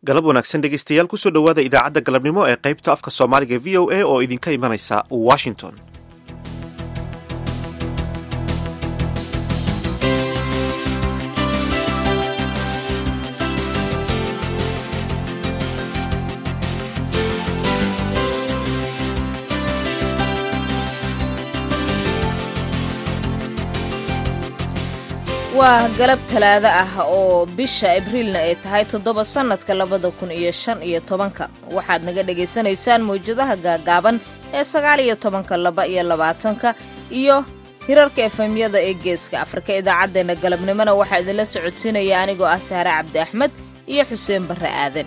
galab wanaagsan dhegeystayaal kusoo dhowaada idaacadda galabnimo ee qaybta afka soomaaliga v o a oo idinka imanaysa washington waa galab talaado ah oo bisha abriilna ay tahay toddoba sannadka labada kun iyo shan iyo tobanka waxaad naga dhegaysanaysaan mawjadaha gaagaaban ee sagaal iyo tobanka laba iyo labaatanka iyo hirarka efemyada ee geeska afrika idaacaddeenna galabnimona waxaa idinla socodsiinaya anigoo ah saare cabdi axmed iyo xuseen barre aadan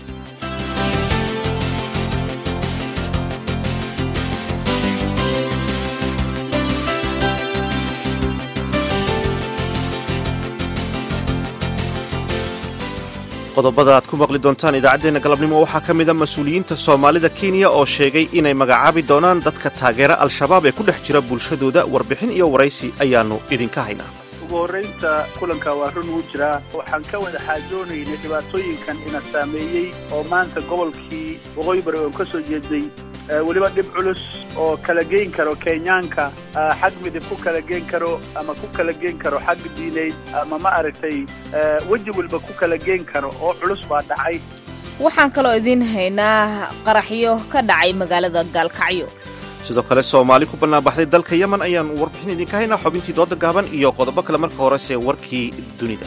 qodobada aad ku maqli doontaan idaacaddeenna galabnimo waxaa ka mida mas-uuliyiinta soomaalida kenya oo sheegay inay magacaabi doonaan dadka taageera al-shabaab ee ku dhex jira bulshadooda warbixin iyo waraysi ayaannu idinka haynaa ugu horraynta kulanka waa run uu jiraa waxaan ka wada xaajoonaynay dhibaatooyinkan ina saameeyey oo maanta gobolkii waqooyi bari oon ka soo jeeday weliba dhib culus oo kala geyn karo kenyaanka xag midib ku kala geen karo ama ku kala geen karo xag diineyd ama ma aragtay weji walba ku kala geen karo oo culus baa dhacay waxaan kaloo idiin haynaa qaraxyo ka dhacay magaalada gaalkacyo sidoo kale soomaali ku bannaanbaxday dalka yemen ayaannu warbixin idinka haynaa xubintii dooda gaaban iyo qodobo kale marka horese warkii dunida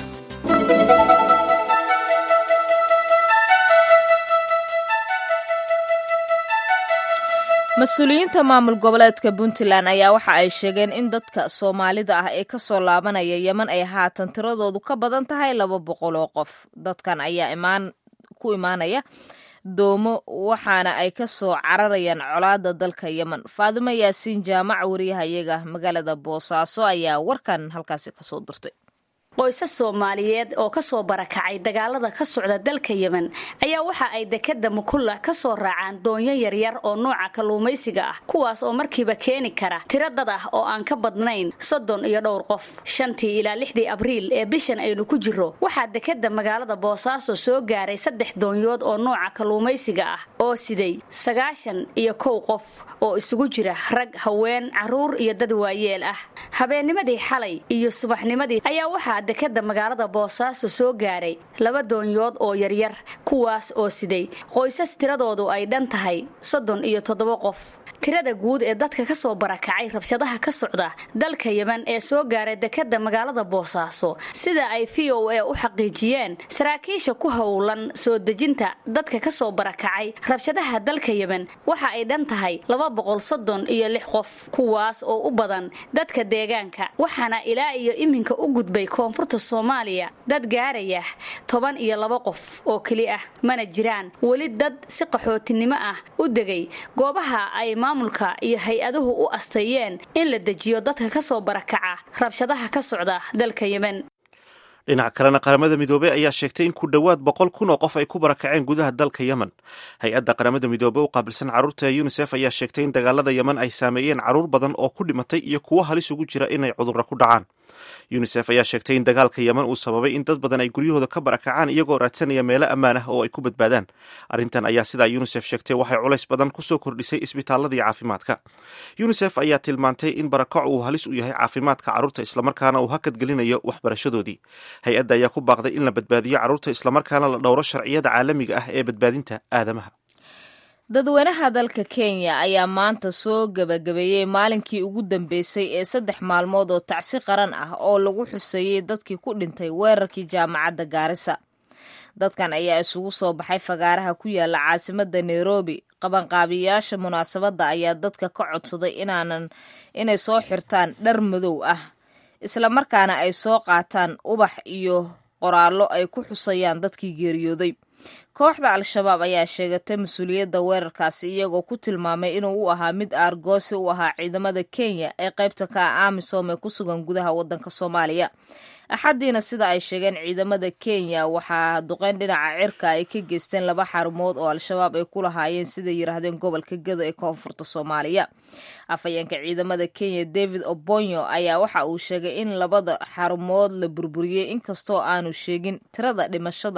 mas-uuliyiinta maamul goboleedka puntland ayaa waxa ay sheegeen in dadka soomaalida ah ee kasoo laabanaya yeman ay haatan tiradoodu ka badan tahay laba boqol oo qof dadkan ayaa imaan ku imaanaya doomo waxaana ay ka soo cararayaan colaada dalka yemen faadimo yaasiin jaamac wariyahayaga magaalada boosaaso ayaa warkan halkaasi kasoo dirtay qoysas soomaaliyeed oo kasoo barakacay dagaalada ka socda dalka yemen ayaa waxa ay dekada mukulla kasoo raacaan doonyo yaryar oo nooca kalluumaysiga ah kuwaas oo markiiba keeni kara tiro dad ah oo aan ka badnayn soddon iyo dhowr qof shantii ilaa lixdii abriil ee bishan aynu ku jiro waxaa dekada magaalada boosaaso soo gaaray saddex doonyood oo nooca kalluumaysiga ah oo siday sagaashan iyo kow qof oo isugu jira rag haween caruur iyo dad waayeel ah habeennimadii xalay iyo subaxnimadii ayaa waxaa dekada magaalada boosaaso soo gaaray laba doonyood oo yaryar kuwaas oo siday qoysas tiradoodu ay dhan tahay soddon iyo toddoba qof tirada guud ee dadka kasoo barakacay rabshadaha ka socda dalka yemen ee soo gaaray dekada magaalada boosaaso sida ay v o a u xaqiijiyeen saraakiisha ku howlan soo dejinta dadka kasoo barakacay rabshadaha dalka yemen waxa ay dhan tahay laba boqol soddon iyo lix qof kuwaas oo u badan dadka deegaanka waxaana ilaa iyo iminka u gudbay koonfurta soomaaliya dad gaaraya toban iyo laba qof oo keli ah mana jiraan weli dad si qaxootinimo ah u degay goobaha ay maamulka iyo hay-aduhu u asteeyeen in la dejiyo dadka kasoo barakaca rabshadaha ka socda dalka yemen dhinac kalena qaramada midoobey ayaa sheegtay in ku dhowaad boqol kun oo qof ay ku barakaceen gudaha dalka yemen hay-adda qaramada midoobey u qaabilsan carruurta yunisef ayaa sheegtay in dagaalada yemen ay saameeyeen carruur badan oo ku dhimatay iyo kuwo halis ugu jira inay cudurra ku dhacaan yunisef ayaa sheegtay in dagaalka yemen uu sababay in dad badan ay guryahooda ka barakacaan iyagoo raadsanaya meelo ammaan ah oo ay ku badbaadaan arrintan ayaa sidaa yunisef sheegtay waxay culays badan kusoo kordhisay isbitaaladii caafimaadka yunisef ayaa tilmaantay in barakac uu halis u yahay caafimaadka carruurta islamarkaana uu hakadgelinayo waxbarashadoodii hay-adda ayaa ku baaqday in la badbaadiyo carruurta islamarkaana la dhowro sharciyada caalamiga ah ee badbaadinta aadamaha dadweynaha dalka kenya ayaa maanta soo gebagabeeyey maalinkii ugu dambeysay ee saddex maalmood oo tacsi qaran ah oo lagu xuseeyey dadkii ku dhintay weerarkii jaamacadda gaarisa dadkan ayaa isugu soo baxay fagaaraha ku yaala caasimada nairobi qabanqaabiyayaasha munaasabadda ayaa dadka ka codsaday inaanan inay soo xirtaan dhar madow ah islamarkaana ay soo qaataan ubax iyo qoraallo ay ku xusayaan dadkii geeriyooday kooxda al-shabaab ayaa sheegatay mas-uuliyadda weerarkaasi iyagoo ku tilmaamay inuu u ahaa mid aargoosi u ahaa ciidamada kenya ee qaybta ka ah amisom ee ku sugan gudaha waddanka soomaaliya axaddiina sida ay sheegeen ciidamada kenya waxaa duqeyn dhinaca cirka ay ka geysteen laba xarumood oo al-shabaab ay ku lahaayeen siday yidhaahdeen gobolka gedo ee koonfurta soomaaliya afhayeenka ciidamada kenya david obonyo ayaa waxa uu sheegay in labada xarumood la burburiyey inkastoo aanu sheegin tirada dhimashada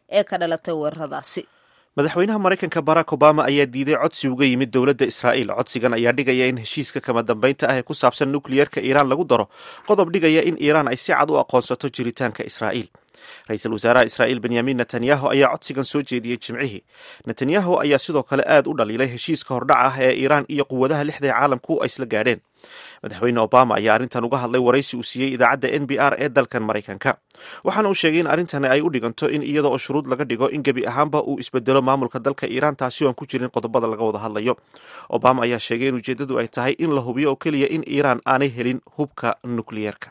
ee ka dhalatay weeraradaasi madaxweynaha maraykanka barack obama ayaa diiday codsi uga yimid dowladda israa'iil codsigan ayaa dhigaya in heshiiska kama dambeynta ah ee ku saabsan nukliyeerka iiraan lagu daro qodob dhigaya in iiraan ay si cad u aqoonsato jiritaanka israa'iil ra-iisul wasaaraha israa'iil benyamin netanyahu ayaa codsigan soo jeediyey jimcihii netanyahu ayaa sidoo kale aad u dhaliilay heshiiska hordhac ah ee iiraan iyo quwadaha lixda ee caalamku ay isla gaadheen madaxweyne obama ayaa arrintan uga hadlay waraysi uu siiyey idaacadda n b r ee dalkan maraykanka waxaana uu sheegay in arrintani ay u dhiganto in iyada oo shuruud laga dhigo in gebi ahaanba uu isbedelo maamulka dalka iiraan taasi oo aan ku jirin qodobada laga wada hadlayo obama ayaa sheegay in ujeeddadu ay tahay in la hubiyo oo keliya in iiraan aanay helin hubka nukliyeerka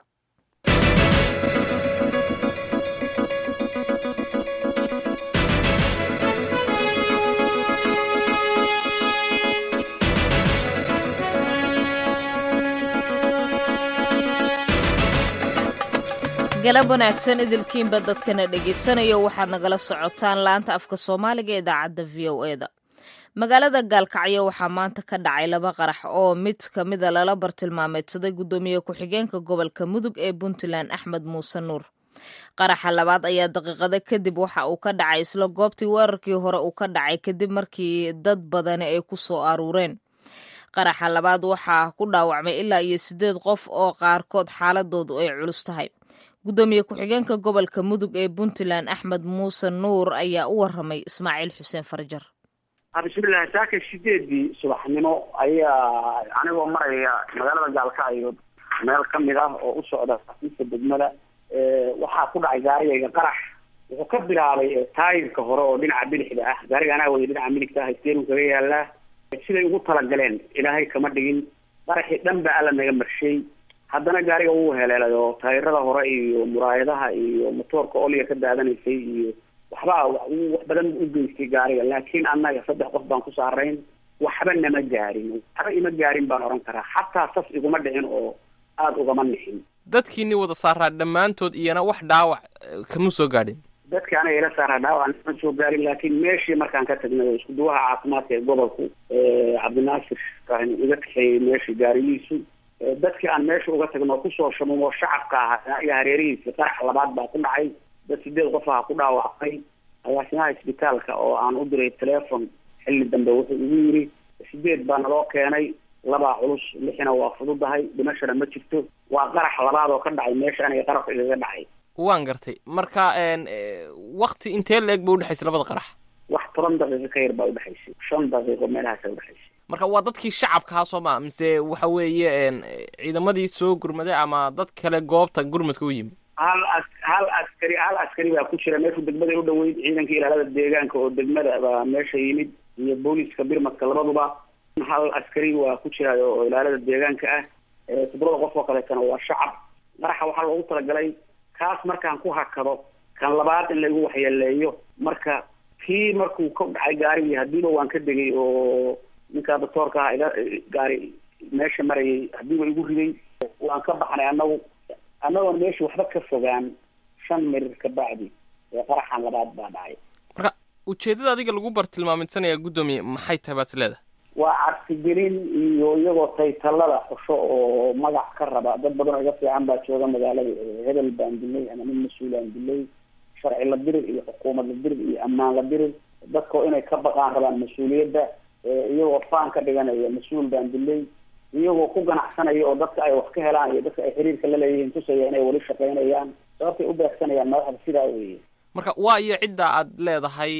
galab wanaagsan idilkiinba dadkana dhegaysanayo waxaad nagala socotaan laanta afka soomaaliga ee idaacadda v o e da magaalada gaalkacyo waxaa maanta ka dhacay laba qarax oo mid ka mida lala bartilmaameedsaday guddoomiye ku-xigeenka gobolka mudug ee puntland axmed muuse nuur qaraxa labaad ayaa daqiiqada kadib waxa uu ka dhacay isla goobtii weerarkii hore uu ka dhacay kadib markii dad badani ay ku soo aruureen qaraxa labaad waxaa ku dhaawacmay ilaa iyo siddeed qof oo qaarkood xaaladoodu ay culus tahay guddoomiye ku-xigeenka gobolka mudug ee puntland axmed muuse nuur ayaa u waramay ismaaciil xuseen farjar bismillahi saaka sideedii subaxnimo ayaa anigoo maraya magaalada gaalkacyo meel kamid ah oo u socda xafiiska degmada waxaa ku dhacay gaarigayga qarax wuxuu ka bilaabay taayirka hore oo dhinaca bidixda ah gaariga anaa waya dhinaca midigta ah steerin kaga yaalaa siday ugu talagaleen ilaahay kama dhigin qaraxii dhan ba alla naga marshay haddana gaariga wuu heleelay oo taayirada hore iyo muraayadaha iyo motoorka oliga ka daadanaysay iyo waxba wax badan u geystay gaariga laakiin annaga saddex qof baan ku saarayn waxba nama gaarin waxba ima gaarin baan oran karaa xataa sas iguma dhicin oo aada ugama nixin dadkiini wada saaraa dhammaantood iyana wax dhaawac kama soo gaadhin dadka anaga ila saaraa dhaawac nama soo gaarin laakiin meeshii markaan ka tagnay oo isku duwaha caafimaadka ee gobolku cabdinaasir iga kaxeeyey meeshii gaarigiisu dadkii aan meesha uga tagno kusoo shamumo shacabka ahaa iyo hareerihiisi qarax labaad baa ku dhacay dad sideed qof aha ku dhaawacmay agaasimaha isbitaalka oo aan u diray telefon xilli dambe wuxuu igu yiri sideed baa naloo keenay labaa culus lixina waa fududahay dhimashana ma jirto waa qarax labaad oo ka dhacay meesha aniga qarabka igaga dhacay waan gartay marka wakti intee la eg ba udhexaysay labada qarax wax toban daqiiqo ka yar baa udhexaysay shan daqiiqo meelahaasa udhexaysay marka waa dadkii shacabkaha soo maa mise waxa weeye ciidamadii soo gurmaday ama dad kale goobta gurmadka u yimi hal as hal askari hal askari baa ku jira meeshu degmada u dhaweyd ciidanka ilaalada deegaanka oo degmada baa meesha yimid iyo booliska birmadka labaduba hal askari waa ku jira oo ilaalada deegaanka ah toddobada qof oo kaleetana waa shacab qaraxa waxaa loogu talagalay kaas markaan ku hakado kan labaad in laigu waxyeeleeyo marka kii markuu ka dhacay gaarigii hadiiba waan ka degay oo ninkaa doctoorka aha iga gaari meesha marayay hadiiba igu riday waan ka baxnay anagu annagoon meesha waxba ka fogaan shan mirir ka bacdi ee qaraxan labaad baa dhacay marka ujeeddada adiga lagu bartilmaamidsanaya guddoomiye maxay tahay baad is leedahay waa cabsigelin iyo iyagoo taytallada xusho oo magac ka raba dad badan oo iga fiican baa jooga magaalada hebel baan dilay ama nin mas-uulaan dilay sharci la dirir iyo xukuumad la dirir iyo ammaan la dirir dadkao inay ka baqaan rabaan mas-uuliyadda iyagoo faan ka dhiganaya mas-uul baan dilay iyagoo ku ganacsanaya oo dadka ay wax ka helaan iyo dadka ay xiriirka la leeyihiin tusaya inay weli shaqaynayaan sababtay u beegsanayaan madaxda sidaa weeye marka waa iyo cidda aad leedahay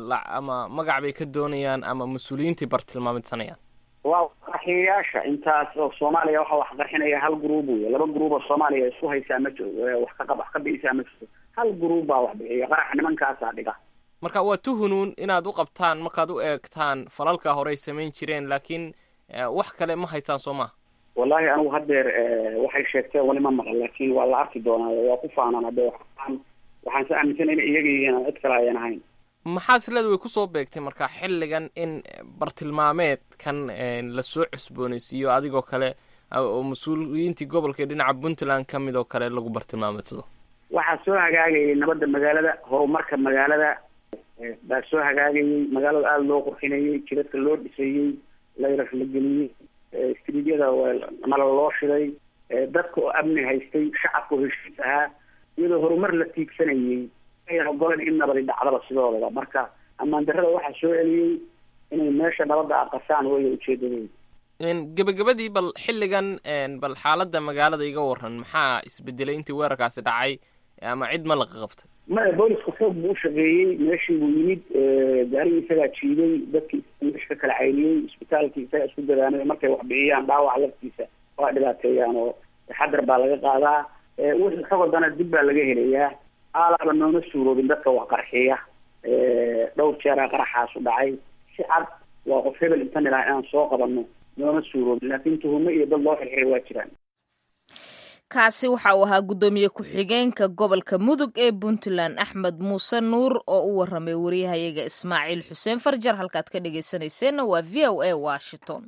ama magac bay ka doonayaan ama mas-uuliyiintai bartilmaamidsanayaan waa qarxiyayaasha intaas oo soomaaliya waxa wax qarxinaya hal gruub wey laba gruub oo soomaaliya isku haysaa ma jiro wax ka wax ka bi'isaa ma jirto hal gruub baa wax bixiya qarax nimankaasaa dhiga marka waa tuhunuun inaad u qabtaan markaad u eegtaan falalka horey samayn jireen laakiin wax kale ma haysaan soo maha wallahi anigu haddeer waxay sheegteen wali ma maqan laakiin waa la arki doonaa waa ku faanaan hadde waxaan waxaan se aaminsanay ina iyaga yihiin cid kale ayan ahayn maxaad isleeda way kusoo beegtay marka xilligan in bartilmaameedkan lasoo cusboonaysiiyo adigoo kale oo mas-uuliyiintii gobolka ee dhinaca puntland ka mid oo kale lagu bartilmaameedsado waxaa soo hagaagayay nabadda magaalada horumarka magaalada baa soo hagaagayay magaalada aada loo qurxinayey jidadka loo dhisayey layrar la geliyey istriidyada nala loo shiday dadka oo amni haystay shacabka oo heshiis ahaa iyadoo horumar la tiigsanayey ayan ogolan in nabadi dhacdaba sidoodaba marka ammaan darrada waxaa soo celiyey inay meesha nabadda aqasaan waya ujeedadooda gebagabadii bal xilligan bal xaaladda magaalada iga waran maxaa isbedelay intii weerarkaasi dhacay ama cid ma laqa qabtay maya boolisku xoog buu ushaqeeyey meeshii buu yimid gaarigii isagaa jiiday dadkii meesha ka kala cayniyey isbitaalkii isagaa isku dadaanay markay wax bixiyaan dhaawac laftiisa waa dhibaateeyaan oo taxadar baa laga qaadaa wixii xog wadana dib baa laga helayaa aalaaba nooma suuroobin dadka wax qarxiya dhowr jeeraa qaraxaasu dhacay si cad waa qof hebel intan ilaha inaan soo qabano nooma suuroobin laakiin tuhumo iyo dad loo xirxiray waa jiraan kaasi waxa uu ahaa guddoomiye ku-xigeenka gobolka mudug ee puntland axmed muuse nuur oo u waramay wariyahayaga ismaaciil xuseen farjar halkaad ka dhegaysanayseena waa v o a washington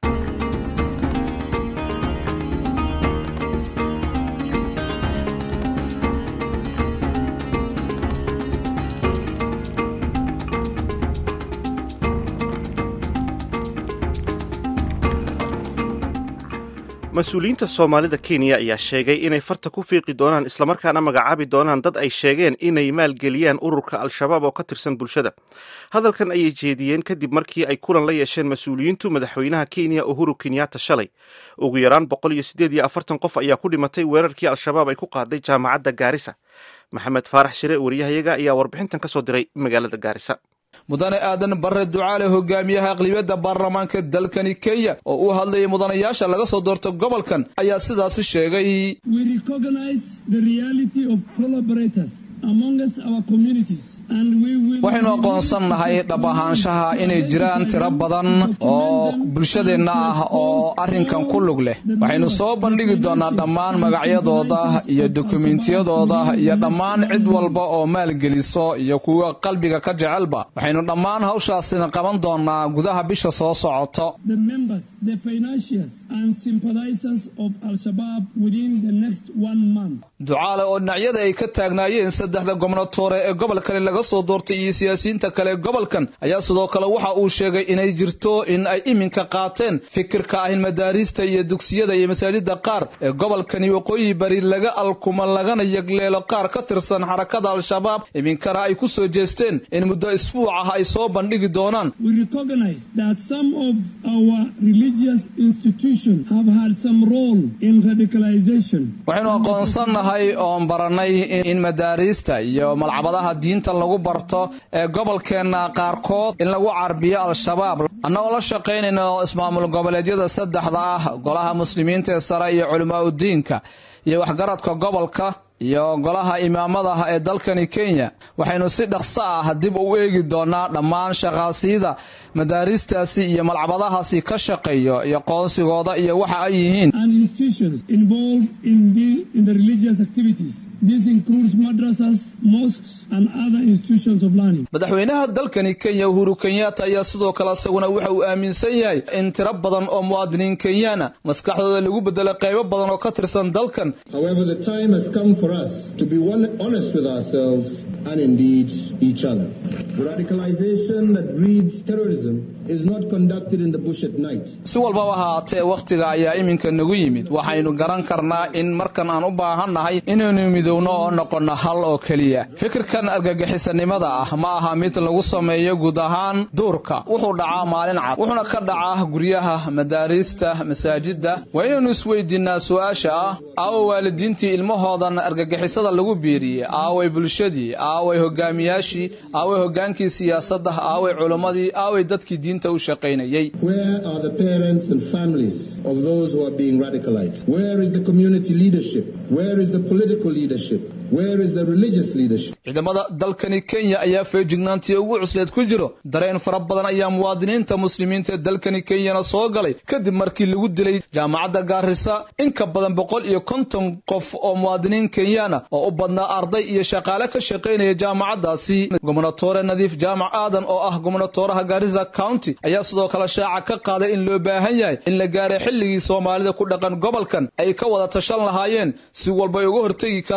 mas-uuliyiinta soomaalida kenya ayaa sheegay inay farta ku fiiqi doonaan islamarkaana magacaabi doonaan dad ay sheegeen inay maalgeliyaan ururka al-shabaab oo ka tirsan bulshada hadalkan ayay jeediyeen kadib markii ay kulan la yeesheen mas-uuliyiintu madaxweynaha kenya uhuru kenyatta shalay ugu yaraan boqol iyo siddeed iyo afartan qof ayaa ku dhimatay weerarkii al-shabaab ay ku qaaday jaamacadda gaarisa maxamed faarax shire wariyahayaga ayaa warbixintan ka soo diray magaalada gaarisa mudane aadan barre ducaale hogaamiyaha aqlibiyadda baarlamaanka dalkani kenya oo u hadlayay mudanayaasha laga soo doorto gobolkan ayaa sidaasi sheegay waxaynu aqoonsannahay dhab ahaanshaha inay jiraan tiro badan oo bulshadeenna ah oo arrinkan ku lug leh waxaynu soo bandhigi doonnaa dhammaan magacyadooda iyo dokumentiyadooda iyo dhammaan cid walba oo maalgeliso iyo kuwa qalbiga ka jecelba waxaynu dhammaan hawshaasina qaban doonnaa gudaha bisha soo socoto ducaale oo dhinacyada ay ka taagnaayeen saddexda gobnatoore ee gobolkani laga soo doortay iyo siyaasiyiinta kale gobolkan ayaa sidoo kale waxa uu sheegay inay jirto in ay iminka qaateen fikirka ah in madaariista iyo dugsiyada iyo masaajida qaar ee gobolkani waqooyi bari laga alkuma lagana yegleelo qaar ka tirsan xarakada al-shabaab iminkana ay ku soo jeesteen in muddo isbuuc ah ay soo bandhigi doonaan waxaynu aqoonsannahay oon baranay in madaariista iyo malcabadaha diinta lagu barto ee gobolkeenna qaarkood in lagu carbiyo al-shabaab annagoo la shaqaynayno ismaamul goboleedyada saddexda ah golaha muslimiinta ee sare iyo culimaa udiinka iyo waxgaradka gobolka iyo golaha imaamadaha ee dalkani kenya waxaynu si dhaqso ah dib u eegi doonaa dhammaan shaqaasiyada madaaristaasi iyo malcabadahaasi ka shaqeeyo iyo qoonsigooda iyo waxa ay yihiin madaxweynaha dalkani kenya uhuru kenyatta ayaa sidoo kale isaguna waxa uu aaminsan yahay in tiro badan oo muwaadiniin kenyaana maskaxdooda lagu bedelo qaybo badan oo ka tirsan dalkan for us to be one, honest with ourselves and indeed each other. The radicalization that breeds terrorism is not conducted in the bush at night. si walbaba haatee wakhtiga ayaa iminka nagu yimid waxaynu garan karnaa in markan aan u baahannahay inaynu midowno oo noqonno hal oo keliya fikirkan argagixisanimada ah ma aha mid lagu sameeyo guud ahaan duurka wuxuu dhacaa maalin cad wuxuuna ka dhacaa guryaha madaariista masaajidda waa inaynu isweydiinnaa su-aasha ah aawo waalidiintii ilmahoodan argagixisada lagu biiriyey aaway bulshadii aaway hogaamiyaashii aaway hogaankii siyaasadda aaway culimmadii aaway dadkii diinta u shaqaynayey Where are the parents and families of those who are being radicalized? Where is the community leadership? Where is the political leadership? Where is the religious leadership? ciidamada dalkani kenya ayaa feejignaantii ugu cusleed ku jiro dareen fara badan ayaa muwaadiniinta muslimiinta ee dalkani kenyana soo galay kadib markii lagu dilay jaamacadda gaarisa in ka badan boqol iyo konton qof oo muwaadiniin kenyana oo u badnaa arday iyo shaqaale ka shaqaynaya jaamacaddaasi gobnatore nadiif jaamac aadan oo ah gobnatoraha gaarisa county ayaa sidoo kale shaaca ka qaaday in loo baahan yahay in la gaaray xilligii soomaalida ku dhaqan gobolkan ay ka wada tashan lahaayeen si walba ay uga hortegi karaan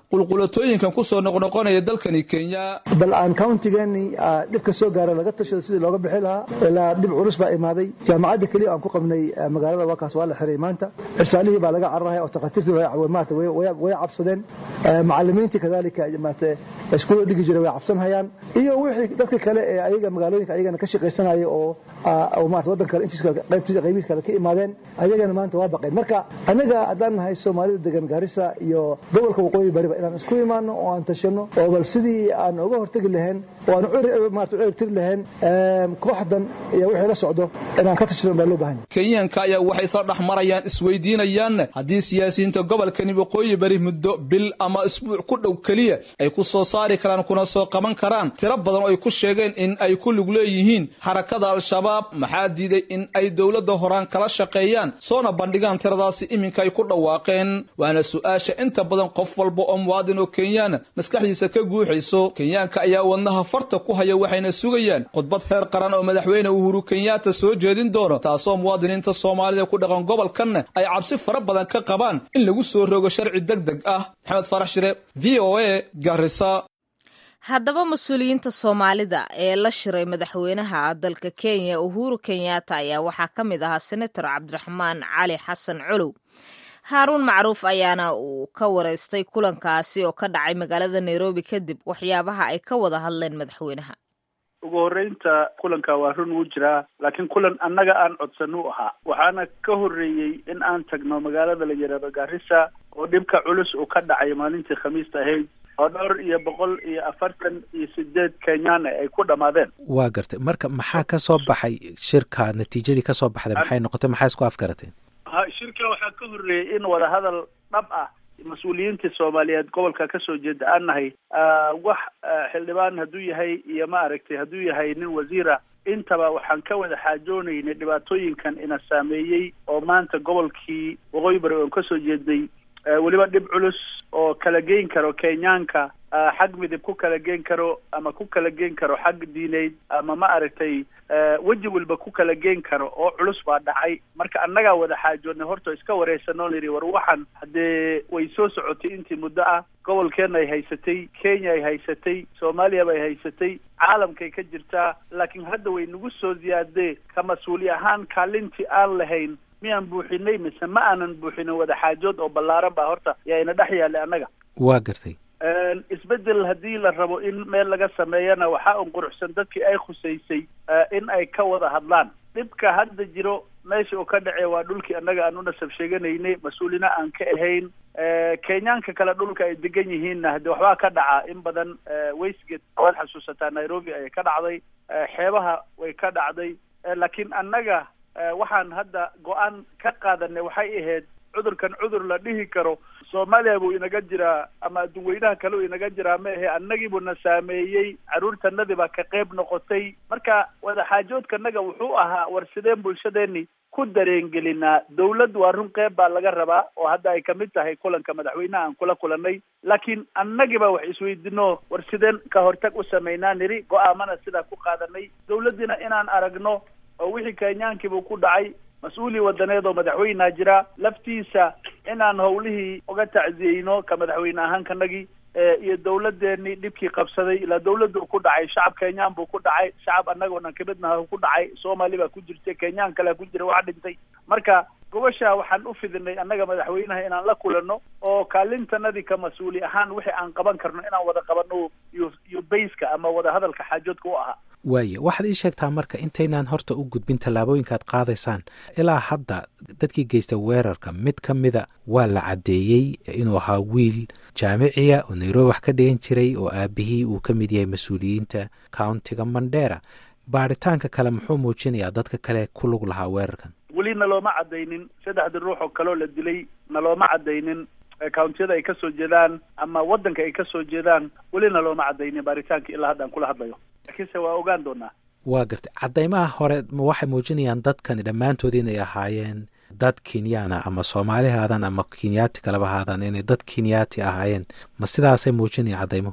qulqulatooyinkan kusoo noqnoqonaya dalkani kenya bal aan countigeeni dhibka soo gaara laga tashado sidii looga bixi lahaa ilaa dhib culus baa imaaday jaamacadda keliya aan ku qabnay magaalada waakaas waa la xiray maanta cisbaalihii baa laga cararaya oo takhaatiirtii maarata way cabsadeen macalimiintii kadalika maarata iskuula dhigi jiray way cabsanhayaan iyo wixii dadka kale ee ayaga magaalooyinka ayagana ka shaqaysanaya oo maarata waddan kale intiis qaybtiisa qaybihiis kale ka imaadeen ayagana maanta waa baqeen marka anaga haddaan nahay soomaalida degan gaarisa iyo gobolka waqooyi bariba inaan isku imaano oo aan tashano oo bal sidii aan uga hortegi lahayn oo aan maarata u ciribtiri lahayn kooxdan iyo wixii la socdo inaan ka tashano baa loo baahan kenyaanka ayaa waxay isla dhex marayaan isweydiinayaan haddii siyaasiyiinta gobolkani waqooyi bari muddo bil ama isbuuc ku dhow keliya ay ku soo saari karaan kuna soo qaban karaan tiro badan oo ay ku sheegeen in ay ku lug leeyihiin xarakada al-shabaab maxaa diiday in ay dowladda horaan kala shaqeeyaan soona bandhigaan tiradaasi iminka ay ku dhawaaqeen waana su-aasha inta badan qof walba oo muwaadin oo kenyaana maskaxdiisa ka guuxayso kenyaanka ayaa wadnaha farta ku haya waxayna sugayaan khudbad heer qaran oo madaxweyne uhuru kenyaata soo jeedin doono taasoo muwaadiniinta soomaalida ku dhaqan gobolkanna ay cabsi fara badan ka qabaan in lagu soo rogo sharci deg deg ah maxamed farax shire v o a garisa haddaba mas-uuliyiinta soomaalida ee la shiray madaxweynaha dalka kenya uhuru kenyatta ayaa waxaa ka mid ahaa senator cabdiraxmaan cali xasan colow haaruun macruuf ayaana uu ka wareystay kulankaasi oo ka dhacay magaalada nairobi kadib waxyaabaha ay ka wada hadleen madaxweynaha ugu horreynta kulanka waa run wuu jiraa laakiin kulan annaga aan codsan u ahaa waxaana ka horreeyey in aan tagno magaalada la yidhaahdo garissa oo dhibka culus uu ka dhacay maalintii khamiista ahayd oo dhowr iyo boqol iyo afartan iyo sideed kenyaana ay ku dhammaadeen waa gartay marka maxaa ka soo baxay shirka natiijadii ka soo baxday maxay noqotay maxaa isku afgarateen ha shirka waxaa ka horreeyey in wadahadal dhab ah mas-uuliyiintii soomaaliyeed gobolka kasoo jeeda aan nahay wax xildhibaan hadduu yahay iyo ma aragtay hadduu yahay nin wasiira intaba waxaan ka wada xaajoonaynay dhibaatooyinkan ina saameeyey oo maanta gobolkii waqooyi bari oon kasoo jeeday weliba dhib culus oo kala geyn karo kenyaanka xag midib ku kala geen karo ama ku kala geen karo xag diineyd ama ma aragtay weji walba ku kala geen karo oo culus baa dhacay marka annagaa wada xaajoodnay horta iska wareysanoo nidhi war waxan haddee way soo socotay intii muddo ah gobolkeenna ay haysatay kenya ay haysatay soomaaliya bay haysatay caalamkay ka jirtaa laakiin hadda way nagu soo ziyaadee ka mas-uuli ahaan kaalintii aan lahayn miyaan buuxinay mise ma aanan buuxinin wada xaajood oo ballaaran baa horta yaa ina dhex yaallay annaga waa gartay isbeddel haddii la rabo in meel laga sameeyana waxaa un quruxsan dadkii ay khusaysay in ay ka wada hadlaan dhibka hadda jiro meesha uu ka dhacee waa dhulkii annaga aan u nasab sheeganaynay mas-uulina aan ka ahayn kenyaanka kale dhulka ay degan yihiinna haddii waxbaa ka dhaca in badan westgate waad xasuusataa nairobi ayay ka dhacday xeebaha way ka dhacday laakiin annaga waxaan hadda go-aan ka qaadanay waxay ahayd cudurkan cudur la dhihi karo soomaaliya buu inaga jiraa ama adduunweynaha kale uu inaga jiraa ma ahe annagii buu na saameeyey carruurtanadii baa ka qayb noqotay marka wadaxaajoodkanaga wuxuu ahaa war sideen bulshadeeni ku dareengelinaa dawlad waa run qeyb baa laga rabaa oo hadda ay kamid tahay kulanka madaxweynaha aan kula kulanay laakiin annagiiba wax isweydino war sideen ka hortag u samaynaa niri go-aamana sidaa ku qaadanay dawladdiina inaan aragno oo wixii kenyaankiibuu ku dhacay mas-uuli wadaneed oo madaxweynea jira laftiisa inaan howlihii uga tacziyeyno ka madaxweyne ahaan kanagii iyo dawladeenii dhibkii qabsaday ilaa dawladdu ku dhacay shacab kenyaan buu ku dhacay shacab annagoo dhan kamidnaha ku dhacay soomaali baa ku jirtay kenyaan kalea ku jira wax dhintay marka gobasha waxaan u fidinay annaga madaxweynaha inaan la kulano oo kaalintanadii ka mas-uuli ahaan wixii aan qaban karno inaan wada qabano iyo iyo bayska ama wada hadalka xaajoodka u ahaa waaye waxaad ii sheegtaa marka intaynaan horta u gudbin tallaabooyinka aad qaadaysaan ilaa hadda dadkii geysta weerarka mid ka mida waa la caddeeyey inuu ahaa wiil jaamiciya oo nairobi wax ka dhigan jiray oo aabihii uu ka mid yahay mas-uuliyiinta countiga mandera baaritaanka kale muxuu muujinayaa dadka kale ku lug lahaa weerarkan weli nalooma caddaynin saddexdii ruux oo kaleoo la dilay nalooma caddaynin countiyada ay kasoo jeedaan ama waddanka ay kasoo jeedaan weli nalooma caddaynin baaritaanka ilaa hadda aan kula hadlayo laakiinse waa ogaan doonaa waa gartay caddaymaha hore waxay muujinayaan dadkani dhammaantood inay ahaayeen dad kenyaana ama soomaali haadan ama kenyaati kaleba haadan inay dad kenyaati ahaayeen ma sidaasay muujinaya caddaymuhu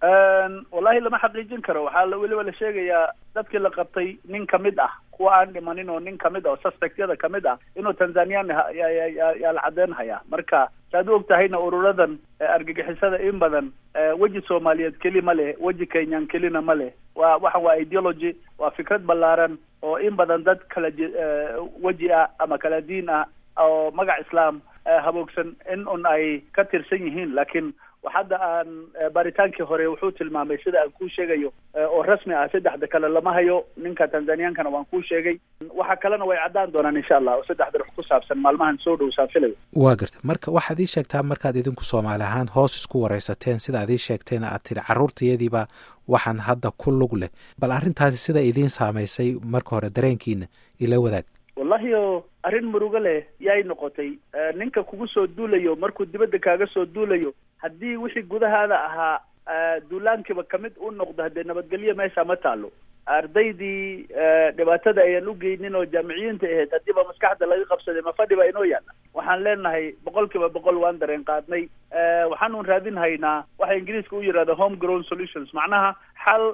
wallahi lama xaqiijin karo waxaa weliba la sheegayaa dadkii la qabtay nin kamid ah kuwa aan dhimanin oo nin kamid ah oo suspectyada kamid ah inuu tanzanian yaa la caddeyn hayaa marka saad u og tahayna ururadan argagixisada in badan weji soomaaliyeed keli ma leh weji kenyan kelina ma leh waa waxa waa ideology waa fikrad ballaaran oo in badan dad kala weji ah ama kala diin ah oo magac islaam haboogsan in un ay ka tirsan yihiin laakiin hadda aan baaritaankii hore wuxuu tilmaamay sida aan kuu sheegayo oo rasmi ah saddexda kale lama hayo ninka tanzaniyankana waan kuu sheegay waxa kalena way caddaan doonaan insha allah oo saddexda rux ku saabsan maalmahan soo dhow saafilayo waa garta marka waxaad ii sheegtaa markaad idinku soomaali ahaan hoos isku waraysateen sida ad ii sheegteena aad tidhi carruurtayadiiba waxaan hadda ku lug leh bal arrintaasi sida idiin saamaysay marka hore dareenkiina ila wadaag wallahi o arrin murugo leh yay noqotay ninka kugu soo duulayo markuu dibadda kaaga soo duulayo haddii wixii gudahaada ahaa duulaankiiba kamid u noqdo haddee nabadgelyo meesha ma taalo ardaydii dhibaatada ayaan u geynin oo jaamiciyiinta ahayd haddiiba maskaxda laga qabsaday ma fadhi ba inoo yaalla waxaan leenahay boqol kiiba boqol waan dareen qaadnay waxaanun raadin haynaa waxa ingiriiska u yidhahda home grown solutions macnaha xal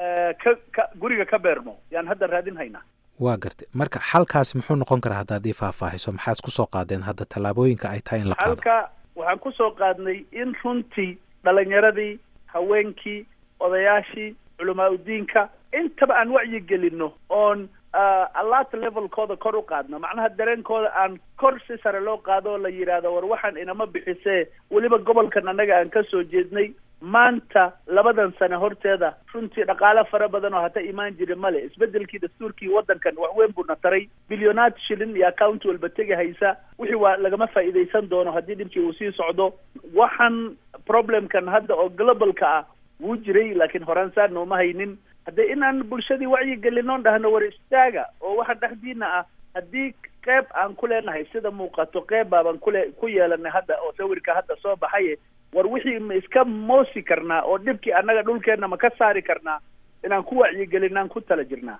ka ka guriga ka beermo yaan hadda raadin haynaa waa gartay marka xalkaasi muxuu noqon karaa haddaad ii faahfaahiso maxaad kusoo qaadeen hadda tallaabooyinka ay tahay in la qaado xalka waxaan kusoo qaadnay in runtii dhalinyaradii haweenkii odayaashii culamaa udiinka intaba aan wacyi gelino oon alert levelkooda kor u qaadno macnaha dareenkooda aan kor si sare loo qaado oo la yidhaahdo war waxaan inama bixisee weliba gobolkan annaga aan ka soo jeednay maanta labadan sane horteeda runtii dhaqaale fara badan oo hata imaan jiri male isbedelkii dastuurkii waddankan waxweyn buu na taray bilyonaad shilin iyo account walba tegi haysa wixii waa lagama faa'iidaysan doono haddii dhibkii uu sii socdo waxaan problemkan hadda oo globalka ah wuu jiray laakiin horaan saa nooma haynin haddee inaan bulshadii wacyi gelinoon dhahno war istaaga oo waxa dhexdiina ah haddii qeyb aan ku leenahay sida muuqato qeyb baabaan kule ku yeelanay hadda oo sawirka hadda soo baxaye war wixii ma iska moosi karnaa oo dhibkii annaga dhulkeenna ma ka saari karnaa inaan ku wacyigelinaan ku tala jirnaa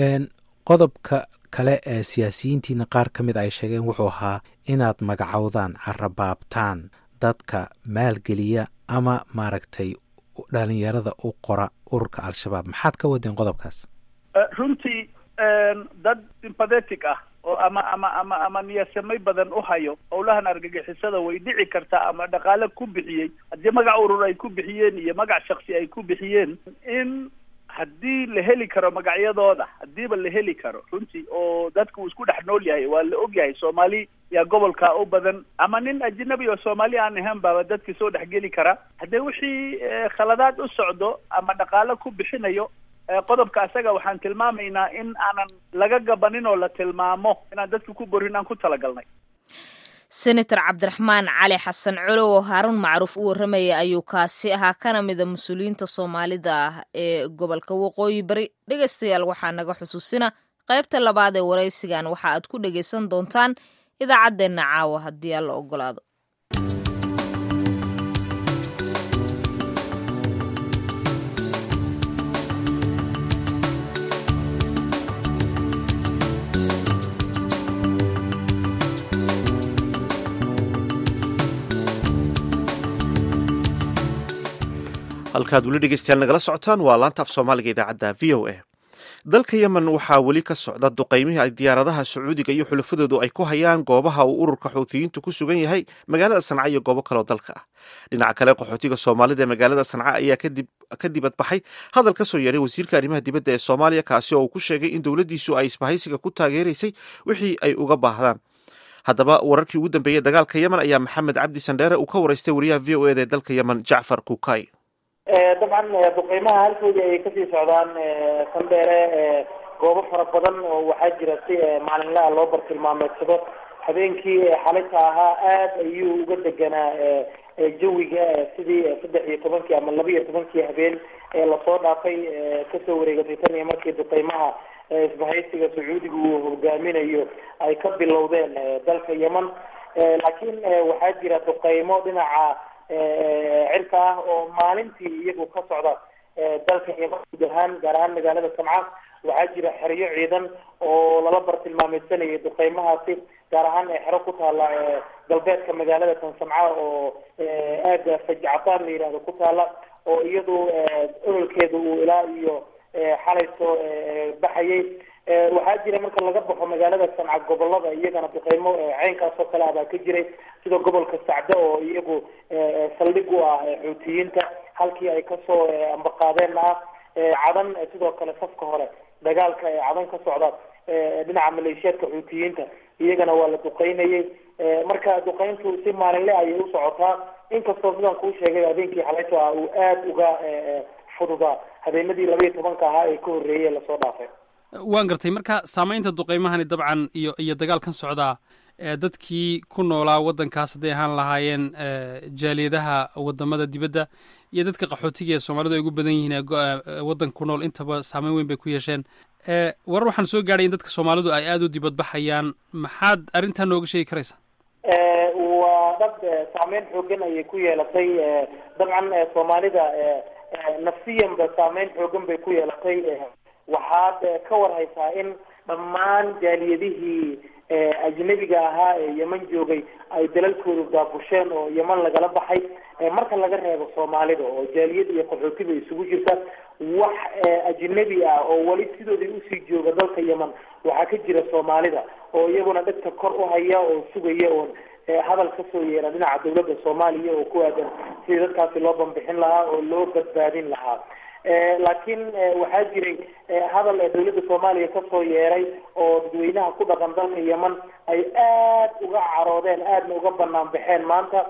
qodobka kale ee siyaasiyiintiina qaar ka mid ay sheegeen wuxuu ahaa inaad magacowdaan carabaabtaan dadka maalgeliya ama maaragtay dhalinyarada u qora ururka al-shabaab maxaad ka wadeen qodobkaas runtii dad sympathetic ah oo ama ama ama ama niyadsamay badan u hayo howlahan argagixisada way dhici kartaa ama dhaqaale ku bixiyey haddii magac urur ay ku bixiyeen iyo magac shaksi ay ku bixiyeen in haddii la heli karo magacyadooda haddiiba la heli karo runtii oo dadku uu isku dhex nool yahay waa la og yahay soomaali yaa gobolkaa u badan ama nin ajnabi oo soomaali aan ahayn baaba dadkii soo dhexgeli kara haddee wixii khaladaad u socdo ama dhaqaale ku bixinayo qodobka asaga waxaan tilmaamaynaa in aanan laga gabanin oo la tilmaamo inaan dadka ku borin aan ku talagalnay senator cabdiraxmaan cali xasan colow oo haaruun macruuf u warramaya ayuu kaasi ahaa kana mida mas-uuliyiinta soomaalida ah ee gobolka waqooyi bari dhegaystayaal waxaa naga xusuusina qaybta labaad ee waraysigan waxa aad ku dhegaysan doontaan idaacaddeenna caawa haddii aan la ogolaado halkaad weli dhegeystayaal nagala socotaan waa laanta af soomaaliga idaacadda v o a dalka yemen waxaa weli ka socda duqaymihii ay diyaaradaha sacuudiga iyo xulafadoodu ay ku hayaan goobaha uu ururka xuutiyiintu ku sugan yahay magaalada sanca iyo goobo kaleo dalka ah dhinaca kale qaxootiga soomaalida ee magaalada sanca ayaa ka dibadbaxay hadal ka soo yeeray wasiirka arrimaha dibadda ee soomaaliya kaasi oo uu ku sheegay in dowladdiisu ay isbahaysiga ku taageeraysay wixii ay uga baahdaan haddaba wararkii ugu dambeeyey dagaalka yemen ayaa maxamed cabdi sandheere uu ka waraystay wariyaha v o eda ee dalka yemen jacfar kukay dabcan duqeymaha halkoodii ayay kasii socdaan sandheere goobo fara badan oo waxaa jira si maalinlaha loo bartilmaameedsado habeenkii xalita ahaa aada ayuu uga deganaa jawiga sidii saddex iyo tobankii ama laba iyo tobankii habeen ee lasoo dhaafay kasoo wareegatay tan iyo markii duqeymaha isbahaysiga sacuudiga uu hogaaminayo ay ka bilowdeen dalka yemen laakiin waxaa jira duqeymo dhinaca cirka ah oo maalintii iyagu ka socda dalka yemen guud ahaan gaar ahaan magaalada samca waxaa jira xeryo ciidan oo lala bartilmaameysanayay duqeymahaasi gaar ahaan xero ku taala galbeedka magaalada tan samca oo aada fajcataan la yihahdo ku taala oo iyadu ololkeeda uu ilaa iyo xalayso baxayay waxaa jira marka laga baxo magaalada sanca gobolada iyagana duqeymo ceynkaas oo kale ah baa ka jiray sida gobolka sacde oo iyagu saldhig u ah xuutiyiinta halkii ay kasoo ambaqaadeen ah cadan sidoo kale safka hore dagaalka ee cadan ka socda dhinaca maleeshiyaadka xuutiyiinta iyagana waa la duqeynayay marka duqeyntu si maalinle ayay u socotaa inkastoo sidaan kuu sheegay habeenkii xalayto ah uu aada uga fududaa habeenadii laba iyo tobanka ahaa ee ka horreeyay lasoo dhaafay waan gartay marka saamaynta duqeymahani dabcan iyo iyo dagaalkan socdaa dadkii ku noolaa waddankaas hadday ahaan lahaayeen jaaliyadaha wadamada dibadda iyo dadka qaxootiga ee soomaalidu ay ugu badan yihiin ee waddanka ku nool intaba saameyn weyn bay ku yeesheen warar waxaan soo gaadhay in dadka soomaalidu ay aada u dibadbaxayaan maxaad arrintaa nooga sheegi karaysaa waa dad saameyn xoogan ayay ku yeelatay dabcan soomaalida nafsiyanba saameyn xoogan bay ku yeelatay waxaad ka warhaysaa in dhammaan jaaliyadihii ajnabiga ahaa ee yeman joogay ay dalalkoodu daabusheen oo yeman lagala baxay marka laga reebo soomaalida oo jaaliyad iyo qaxootiba isugu jirta wax ajnabi ah oo weli sidoodii usii jooga dalka yeman waxaa ka jira soomaalida oo iyaguna dhegta kor u haya oo sugaya oon hadal kasoo yeera dhinaca dawladda soomaaliya oo ku aadan sidii dadkaasi loo bambixin lahaa oo loo badbaadin lahaa laakiin waxaa jiray hadal dawladda soomaaliya kasoo yeeray oo dadweynaha ku dhaqan dalka yeman ay aad uga caroodeen aadna uga banaan baxeen maanta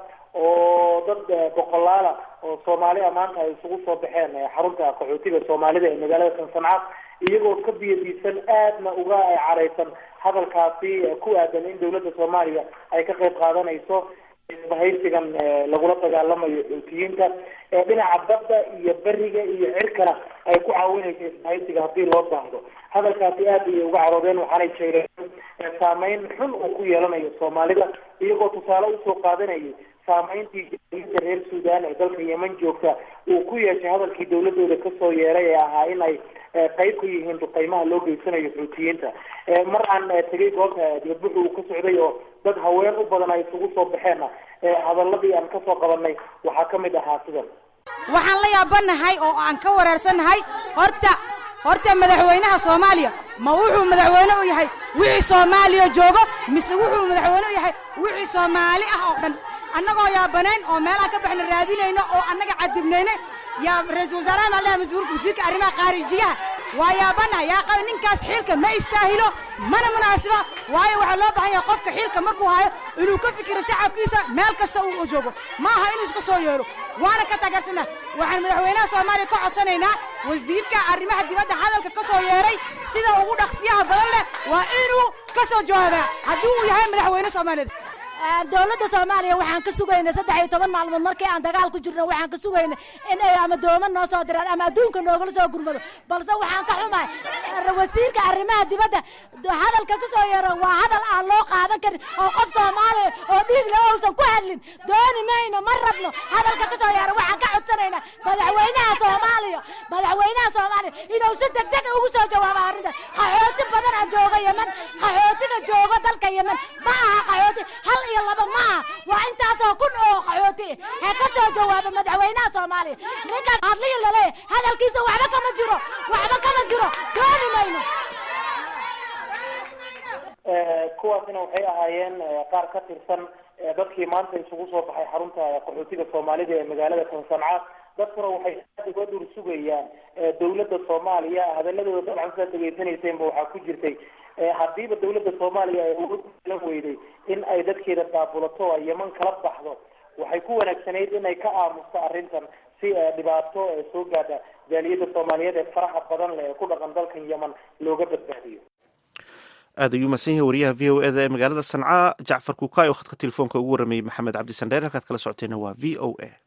oo dad boqolaala oo soomaali a maanta ay isugu soo baxeen xarunta qaxootiga soomaalida ee magaalada sansanca iyagoo ka biyadiisan aadna uga careysan hadalkaasi ku aadan in dawladda soomaaliya ay ka qayb qaadanayso isbahaysigan lagula dagaalamayo xuutiyiinta dhinaca badda iyo beriga iyo cirkana ay ku caawinayso isbahaysiga haddii loo baahdo hadalkaasi aad ayay uga caroodeen waxaanay sheegeen saameyn xun uu ku yeelanayo soomaalida iyagoo tusaale usoo qaadanayay saameyntii jaaliyada reer sudan ee dalka yeman joogta uu ku yeeshay hadalkii dawladooda kasoo yeeray ee ahaa in ay qayb ka yihiin duqeymaha loo geysanayo xuutiyiinta mar aan tegay goobta dibadbuxu uu ka socday oo dad haween u badan ay isugu soo baxeenna hadaladii aan kasoo qabanay waxaa kamid ahaa sidan waxaan la yaabanahay oo aan ka wareersannahay horta horta madaxweynaha soomaaliya ma wuxuu madaxweyne u yahay wixii soomaaliya joogo mise wuxuu madaxweyne u yahay wixii soomaali ah oo dhan annagoo yaabanayn oo meelaha ka baxna raadinayno oo annaga cadibnayne yaa ra-iisul wasaaraha maalaha mas-uulka wasiirka arrimaha khaarijiyaha waa yaabana yaa qaba ninkaas xiilka ma istaahilo mana munaasiba waayo waxaa loo baahan yahay qofka xiilka markuu hayo inuu ka fikiro shacabkiisa meel kasta uu joogo ma aha inuu iska soo yeero waana ka taageersanaa waxaan madaxweynaha soomaaliya ka codsanaynaa wasiirka arrimaha dibadda hadalka ka soo yeeray sida ugu dhaqsiyaha badan leh waa inuu ka soo jawaabaa haddii uu yahay madaxweyne soomaaliyed dowladda soomaaliya waxaan ka sugaynay saddex iyo toban maalmood markii aan dagaal ku jirno waxaan ka sugaynay in ay ama dooman noo soo diraan ama adduunka noogala soo gurmado balse waxaan ka xumahay wasiirka arrimaha dibadda hadalka ka soo yeero waa hadal aan loo qaadan karin oo qof soomaaliya oo dhiig le uusan ku hadlin dooni mayno ma rabno hadalka ka soo yeero waxaan ka codsanaynaa madaxweynaha soomaaliya madaxweynaha soomaaliya inuu si degdeg ugu soo jawaabo arrintan qaxooti badana jooga yeman qaxootiga jooga dalka yeman ma aha qaxooti hal iyo laba ma aha waa intaasoo kun oo qaxooti he ka soo jawaaba madaxweynaha soomaaliya ninkaas hadlihi laleeyahay hadalkiisa waxba kama jiro waxba kama jiro dooni mayno kuwaasina waxay ahaayeen qaar ka tirsan dadkii maanta isugu soo baxay xarunta qaxootiga soomaalida ee magaalada tansanca dadkuna waxay aad uga dhur sugayaan dawladda soomaaliya hadaladooda dabcan sidaad dhegeysanaysenba waxaa ku jirtay haddiiba dawladda soomaaliya ay uga lan weyday in ay dadkeeda daabulato ay yeman kala baxdo waxay ku wanaagsanayd inay ka aamusto arrintan si dhibaato soo gaadha jaaliyadda soomaaliyeed ee faraha badan leh ee ku dhaqan dalkan yeman looga badbaadiyo aad ayuu mahadsan yahay wariyaha v o eda ee magaalada sanca jacfar kukaay oo khadka telefoonka ugu waramayey maxamed cabdi sandheer halkaad kala socoteena waa v o a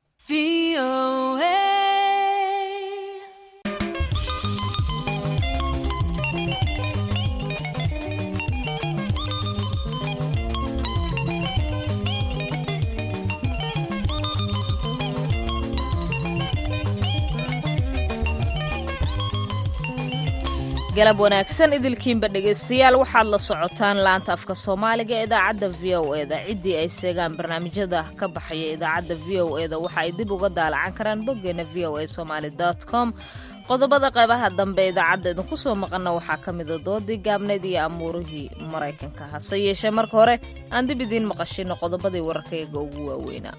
galab wanaagsan idilkiinba dhegaystayaal waxaad la socotaan laanta afka soomaaliga ee idaacadda v o eda ciddii ay seegaan barnaamijyada ka baxaya idaacadda v o eda waxa ay dib uga daalacan karaan boggeena v o a somaali com qodobada qaybaha dambe idaacadda idinku soo maqanna waxaa ka mida doodii gaabneyd iyo amuurihii maraykanka hase yeeshee marka hore aan dib idiin maqashino qodobadii wararkayga ugu waaweynaa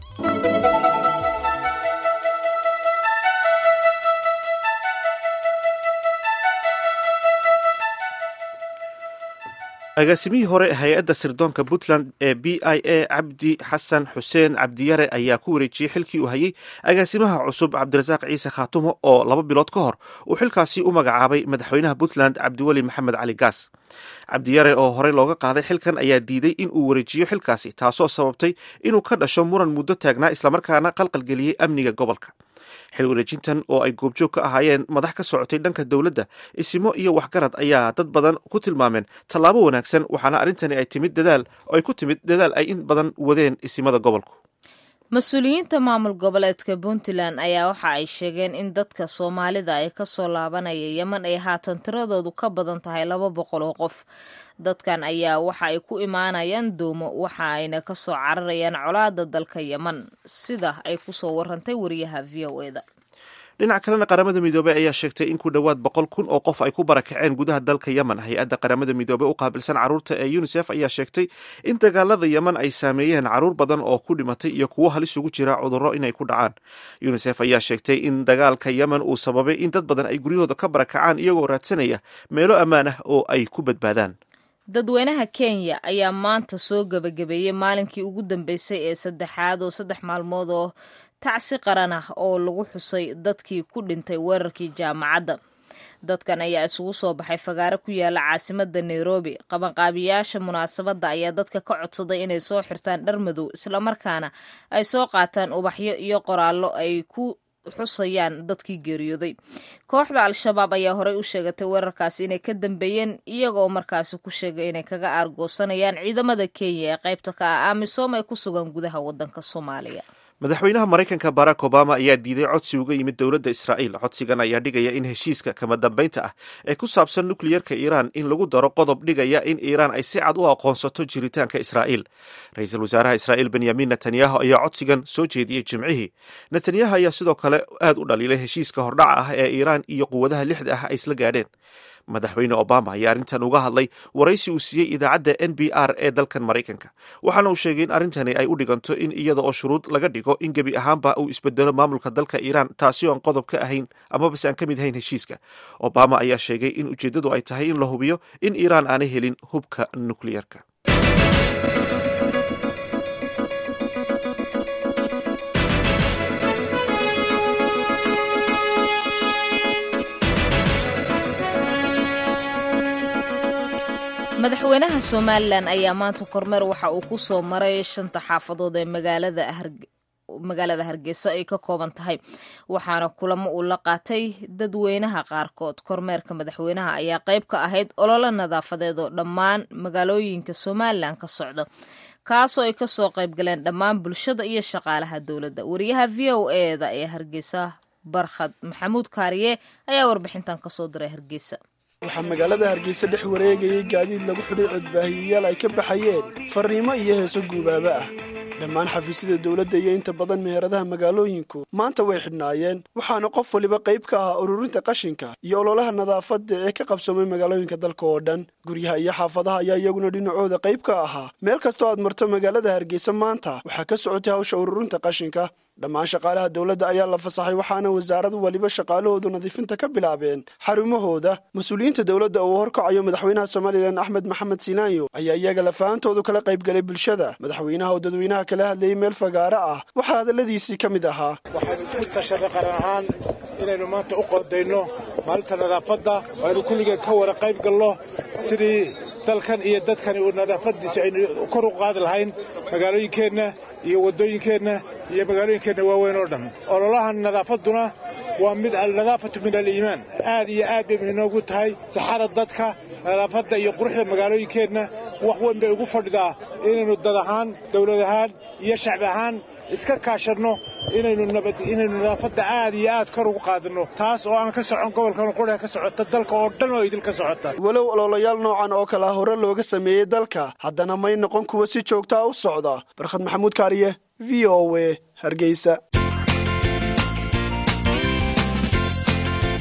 agaasimihii hore hay-adda sirdoonka puntland ee b i a cabdi xasan xuseen cabdiyare ayaa ku wareejiyey xilkii uu hayay agaasimaha cusub cabdirasaaq ciise khaatumo oo laba bilood ka hor uu xilkaasi u magacaabay madaxweynaha puntland cabdiweli maxamed cali gaas cabdiyare oo horey looga qaaday xilkan ayaa diiday in uu wareejiyo xilkaasi taasoo sababtay inuu ka dhasho muran muddo taagnaa islamarkaana qalqalgeliyey amniga gobolka xil wareejintan oo ay goobjoog ka ahaayeen madax ka socotay dhanka dowladda isimo iyo waxgarad ayaa dad badan ku tilmaameen tallaabo wanaagsan waxaana arrintani ay timid dadaal oo ay ku timid dadaal ay in badan wadeen isimada gobolku mas-uuliyiinta maamul goboleedka puntland ayaa waxa ay sheegeen in dadka soomaalida ay kasoo laabanaya yeman ay haatan tiradoodu ka badan tahay laba boqol oo qof dadkan ayaa waxa ay ku imaanayaan doomo waxa ayna kasoo cararayaan colaada dalka yeman sida ay kusoo warantay wariyaha v o e da dhinac kalena qaramada midoobey ayaa sheegtay in ku dhowaad boqol kun oo qof ay ku barakaceen gudaha dalka yemen hay-adda qaramada midoobey u qaabilsan carruurta ee unisef ayaa sheegtay in dagaalada yemen ay saameeyeen carruur badan oo ku dhimatay iyo kuwo halis ugu jira cudurro inay ku dhacaan unisef ayaa sheegtay in dagaalka yemen uu sababay in dad badan ay guryahooda ka barakacaan iyagoo raadsanaya meelo ammaan ah oo ay ku badbaadaan dadweynaha kenya ayaa maanta soo gebagabeeyey maalinkii ugu dambeysay ee saddexaad oo saddex maalmood oo tacsi qaran ah oo lagu xusay dadkii ku dhintay weerarkii jaamacadda dadkan ayaa isugu soo baxay fagaaro ku yaala caasimada nairobi qabanqaabiyaasha munaasabadda ayaa dadka ka codsaday inay soo xirtaan dhar madow islamarkaana ay soo qaataan ubaxyo iyo qoraallo ay ku xusayaan dadkii geeriyooday kooxda al-shabaab ayaa horey u sheegatay weerarkaasi inay ka dambeeyeen iyagoo markaasi ku sheegay inay kaga aargoosanayaan ciidamada kenya ee qaybta ka ah amisom ee ku sugan gudaha wadanka soomaaliya madaxweynaha maraykanka barack obama ayaa diiday codsi uga yimid dowladda israa'iil codsigan ayaa dhigaya in heshiiska kama dambaynta ah ee ku saabsan nukliyerka iiraan in lagu daro qodob dhigaya in iiraan ay si cad u aqoonsato jiritaanka israa'iil ra-iisul wasaaraha israa'iil benyamin netanyahu ayaa codsigan soo jeediyey jimcihii netanyahu ayaa sidoo kale aad u dhaliilay heshiiska hordhaca ah ee iiraan iyo quwadaha lixda ah ay isla gaadheen madaxweyne obama ayaa arrintan uga hadlay waraysi uu siiyey idaacadda n b r ee dalkan maraykanka waxaana uu sheegay in arrintani ay u dhiganto in iyada oo shuruud laga dhigo in gebi ahaanba uu isbedelo maamulka dalka iiraan taasi oo aan qodob ka ahayn amabase aan ka mid ahayn heshiiska obama ayaa sheegay in ujeeddadu ay tahay in la hubiyo in iiraan aanay helin hubka nukliyerka madaxweynaha somalilan ayaa maanta kormeer waxa uu ku soo maray shanta xaafadood ee magaalada hargeysa ay ka kooban tahay waxaana kulamo uu la qaatay dadweynaha qaarkood kormeerka madaxweynaha ayaa qayb ka ahayd ololo nadaafadeed oo dhammaan magaalooyinka somalilan ka socda kaasoo ay kasoo qayb galeen dhammaan bulshada iyo shaqaalaha dowladda wariyaha v o e da ee hargeysa barkhad maxamuud kaariye ayaa warbixintan kasoo diray hargeysa waxaa magaalada hargeysa dhex wareegayay gaadiid lagu xidhay codbaahiyayaal ay ka baxayeen farriimo iyo heeso guubaaba ah dhammaan xafiisyada dowladda iyo inta badan meheradaha magaalooyinku maanta way xidhnaayeen waxaana qof waliba qayb ka ahaa ururinta qashinka iyo ololaha nadaafadda ee ka qabsoomay magaalooyinka dalka oo dhan guryaha iyo xaafadaha ayaa iyaguna dhinacooda qayb ka ahaa meel kastoo aad marto magaalada hargeysa maanta waxaa ka socotay hawsha ururinta qashinka dhammaan shaqaalaha dowladda ayaa la fasaxay waxaana wasaarad waliba shaqaalahoodu nadiifinta ka bilaabeen xarumahooda mas-uuliyiinta dowladda uu horkacayo madaxweynaha somalilan axmed maxamed sinaayo ayaa iyaga lafaantoodu kala qaybgalay bulshada madaxweynaha oo dadweynaha kala hadlayay meel fagaaro ah waxaa hadalladiisii ka mid ahaa waxaynu ku tashaday qaran ahaan inaynu maanta u qodayno maalinta nadaafadda aynu kulligeen ka wara qayb galno sidii dalkan iyo dadkani uu nadaafadiisa aynu kor u qaadi lahayn magaalooyinkeenna iyo waddooyinkeenna iyo magaalooyinkeenna waaweyn oo dhan ololahan nadaafadduna waa mid alnadaafatu min aliimaan aad iyo aad bay inoogu tahay saxada dadka nadaafadda iyo quruxda magaalooyinkeenna wax weyn bay ugu fadhidaa inaynu dad ahaan dawlad ahaan iyo shacbi ahaan iska kaashanno inaynu inaynu nadaafadda aad iyo aad kor ugu qaadinno taas oo aan ka socon gobolkan qudha ka socota dalka oo dhan oo idil ka socota walow ololayaal noocan oo kale hore looga sameeyey dalka haddana may noqon kuwa si joogtaa u socda barkhad maxamuud kaariye v o w hargeysa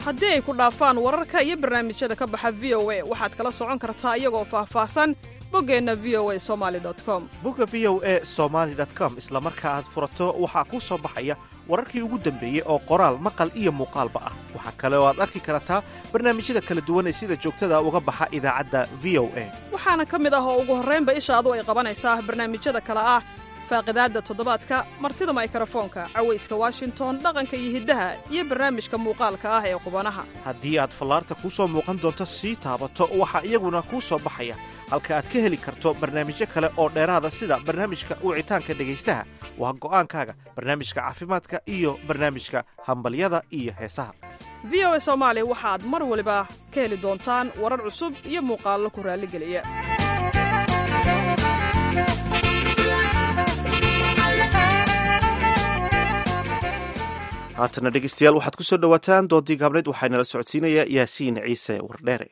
haddii ay ku dhaafaan wararka iyo barnaamijyada ka baxa v o a waxaad kala socon kartaa iyagoo faahfaahsan boggeenna v o a somali com bogga v o e somaali com isla marka aad furato waxaa kuu soo baxaya wararkii ugu dambeeyey oo qoraal maqal iyo muuqaalba ah waxaa kale oo aad arki kartaa barnaamijyada kala duwan ee sida joogtada uga baxa idaacadda v o a waxaana ka mid ah oo ugu horraynba ishaadu ay qabanaysaa barnaamijyada kale ah faaqidaadda toddobaadka martida maykrofoonka cawayska washington dhaqanka iyo hiddaha iyo barnaamijka muuqaalka ah ee qubanaha haddii aad fallaarta kuu soo muuqan doonto sii taabato waxaa iyaguna kuu soo baxaya halka aad ka heli karto barnaamijyo kale oo dheeraada sida barnaamijka wicitaanka dhegaystaha waa go'aankaaga barnaamijka caafimaadka iyo barnaamijka hambalyada iyo heesaha v o a soomaali waxaad mar waliba ka heli doontaan warar cusub iyo muuqaallo ku raalligeliya haatana dhegeystayaal waxaad ku soo dhowaataan doodii gaabneed waxaa inala socodsiinaya yaasiin ciise wardheere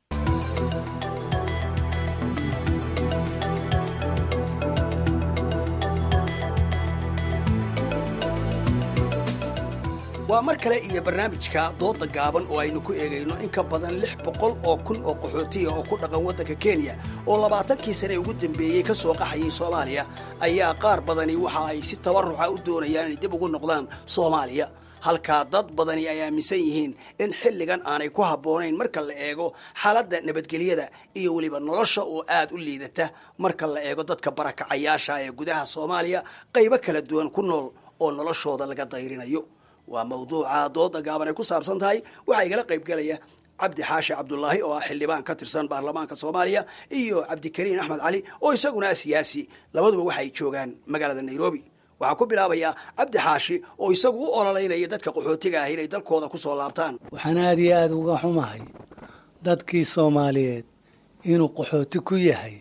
waa mar kale iyo barnaamijka dooda gaaban oo aynu ku eegayno in ka badan lix boqol oo kun oo qaxootiya oo ku dhaqan waddanka kenya oo labaatankii sane ugu dambeeyey ka soo qaxayay soomaaliya ayaa qaar badani waxa ay si tabarruca u doonayaan inay dib ugu noqdaan soomaaliya halkaa dad badani ay aaminsan yihiin in xilligan aanay ku habboonayn marka la eego xaaladda nabadgelyada iyo weliba nolosha oo aad u liidata marka la eego dadka barakacayaasha ee gudaha soomaaliya qaybo kala duwan ku nool oo noloshooda laga dayrinayo waa mawduuca dooda gaaban ay ku saabsan tahay waxaa igala qaybgelaya cabdi xaashi cabdulaahi oo ah xildhibaan ka tirsan baarlamaanka soomaaliya iyo cabdikariin axmed cali oo isaguna ah siyaasi labaduba waxaay joogaan magaalada nairobi waxaa ku bilaabayaa cabdi xaashi oo isagu u ololeynaya dadka qaxootiga ah inay dalkooda ku soo laabtaan waxaan aada iyo aada uga xumahay dadkii soomaaliyeed inuu qaxooti ku yahay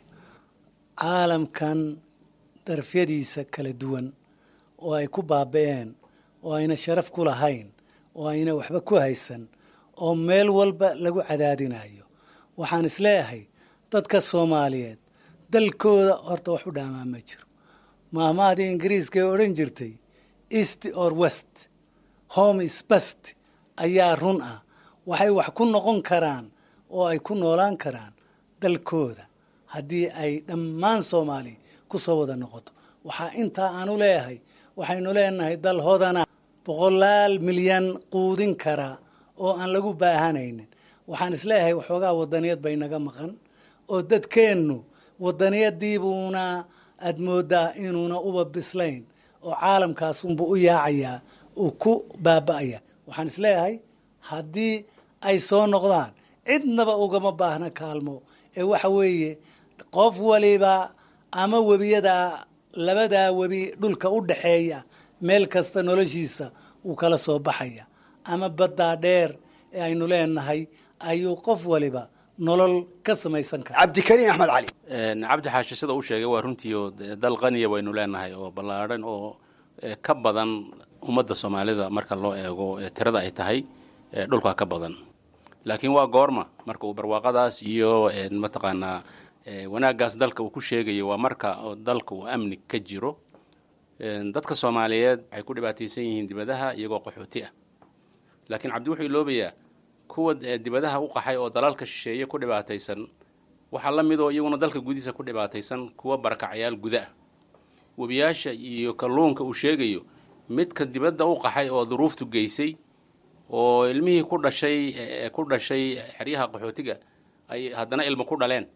caalamkan darafyadiisa kala duwan oo ay ku baaba'een oo ayna sharaf ku lahayn oo ayna waxba ku haysan oo meel walba lagu cadaadinayo waxaan isleeyahay dadka soomaaliyeed dalkooda horta wax u dhaamaa ma jiro maahmahdii ingiriiska ee odhan jirtay east or west home is best ayaa run ah waxay wax ku noqon karaan oo ay ku noolaan karaan dalkooda haddii ay dhammaan soomaaliya ku soo wada noqoto waxaa intaa aanu leeyahay waxaynu leenahay dal hodana boqolaal milyan quudin kara oo aan lagu baahanaynin waxaan isleeyahay waxoogaa wadaniyad bay naga maqan oo dadkeennu wadaniyadiibuuna aad moodaa inuuna uba bislayn oo caalamkaasunbuu u yaacayaa uu ku baaba'aya waxaan isleeyahay haddii ay soo noqdaan cidnaba ugama baahna kaalmo ee waxa weeye qof waliba ama webiyadaa labadaa webi dhulka u dhaxeeya meel kasta noloshiisa wuu kala soo baxaya ama baddaa dheer ee aynu leenahay ayuu qof waliba nolol ka samaysan kara cabdikariin axmed cali cabdi xaashi sida uu sheegay waa runtii oo dal qaniya baynu leenahay oo ballaadhan oo ka badan ummadda soomaalida marka loo eego tirada ay tahay dhulkaa ka badan laakiin waa goorma marka uu barwaaqadaas iyo mataqaanaa wanaaggaas dalka uu ku sheegayo waa marka dalka uu amni ka jiro dadka soomaaliyeed waxay ku dhibaataysan yihiin dibadaha iyagoo qaxooti ah laakiin cabdi wuxuu iloobayaa kuwa dibadaha u qaxay oo dalalka shisheeye ku dhibaataysan waxaa la midoo iyaguna dalka gudihiisa ku dhibaataysan kuwa barakacyaal guda ah webiyaasha iyo kalluunka uu sheegayo midka dibadda u qaxay oo duruuftu geysay oo ilmihii ku dhashay ku dhashay xeryaha qaxootiga ay haddana ilmo ku dhaleen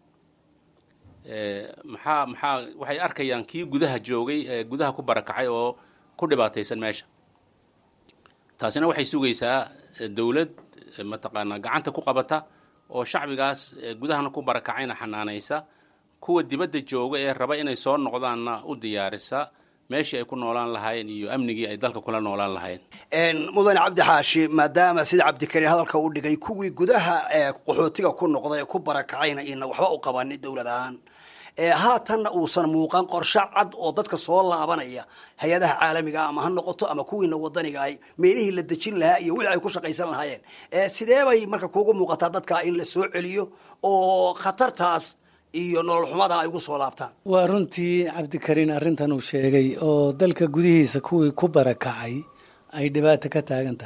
maxaa maxaa waxay arkayaan kii gudaha joogay ee gudaha ku barakacay oo ku dhibaataysan meesha taasina waxay sugaysaa dowlad mataqaanaa gacanta ku qabata oo shacbigaas gudahana ku barakacayna xanaanaysa kuwa dibadda jooga ee raba inay soo noqdaanna u diyaarisa meeshii ay ku noolaan lahaayeen iyo amnigii ay dalka kula noolaan lahaayeen mudane cabdi xaashi maadaama sida cabdikariin hadalka u dhigay kuwii gudaha qaxootiga ku noqday ee ku barakacayna ina waxba u qabanin dowlad ahaan haatanna uusan muuqan qorshe cad oo dadka soo laabanaya hay-adaha caalamiga ama ha noqoto ama kuwiina wadaniga ay meelihii la dejin lahaa iyo wixii ay ku shaqaysan lahaayeen sidee bay marka kuugu muuqataa dadka in la soo celiyo oo khatartaas iyo nolol xumada ay ugu soo laabtaan waa runtii cabdikariin arrintan uu sheegay oo dalka gudihiisa kuwii ku barakacay ay dhibaato ka taagan tahay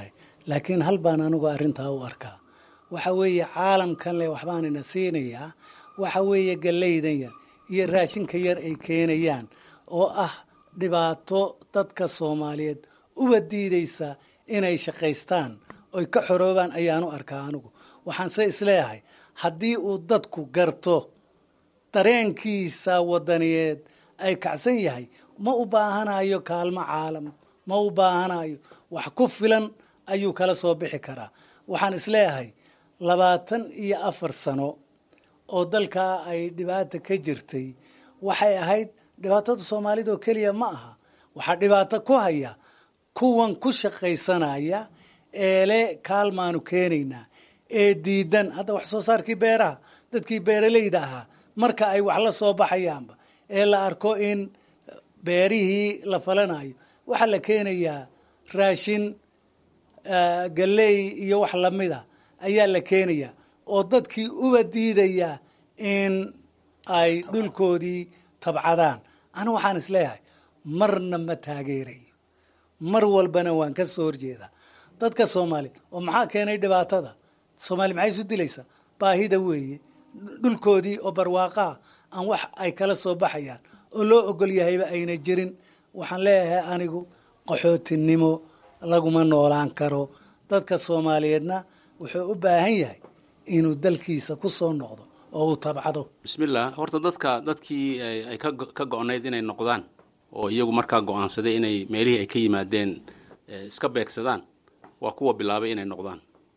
laakiin hal baan anigu arrintaa u arkaa waxa weeye caalamkan le waxbaan ina siinayaa waxa weeye gallaydan yar iyo raashinka yar ay keenayaan oo ah dhibaato dadka soomaaliyeed uba diidaysa inay shaqaystaan oy ka xoroobaan ayaanu arkaa anigu waxaanse isleeyahay haddii uu dadku garto dareenkiisa wadaniyeed ay kacsan yahay ma u baahanayo kaalmo caalam ma u baahanayo wax ku filan ayuu kala soo bixi karaa waxaan isleeyahay labaatan iyo afar sano oo dalkaa ay dhibaata ka jirtay waxay ahayd dhibaatada soomaalida oo keliya ma aha waxaa dhibaato ku haya kuwan ku shaqaysanaya eele kaalmaanu keenaynaa ee diidan hadda wax soo saarkii beeraha dadkii beeralayda ahaa marka ay wax la soo baxayaanba ee la arko in beerihii la falanayo waxaa la keenayaa raashin galley iyo wax lamida ayaa la keenayaa oo dadkii uba diidaya in ay dhulkoodii tabcadaan anigu waxaan isleeyahay marna ma taageerayo mar walbana waan ka soo horjeedaa dadka soomaaliya oo maxaa keenay dhibaatada soomaaliya maxay isu dilaysaa baahida weeye dhulkoodii oo barwaaqaa aan wax ay kala soo baxayaan oo loo ogol yahayba ayna jirin waxaan leeyahay anigu qaxootinimo laguma noolaan karo dadka soomaaliyeedna wuxuu u baahan yahay inuu dalkiisa ku soo noqdo oo uu tabcado bismillah horta dadka dadkii ay ka go-nayd inay noqdaan oo iyagu markaa go-aansaday inay meelihii ay ka yimaadeen iska beegsadaan waa kuwa bilaabay inay noqdaan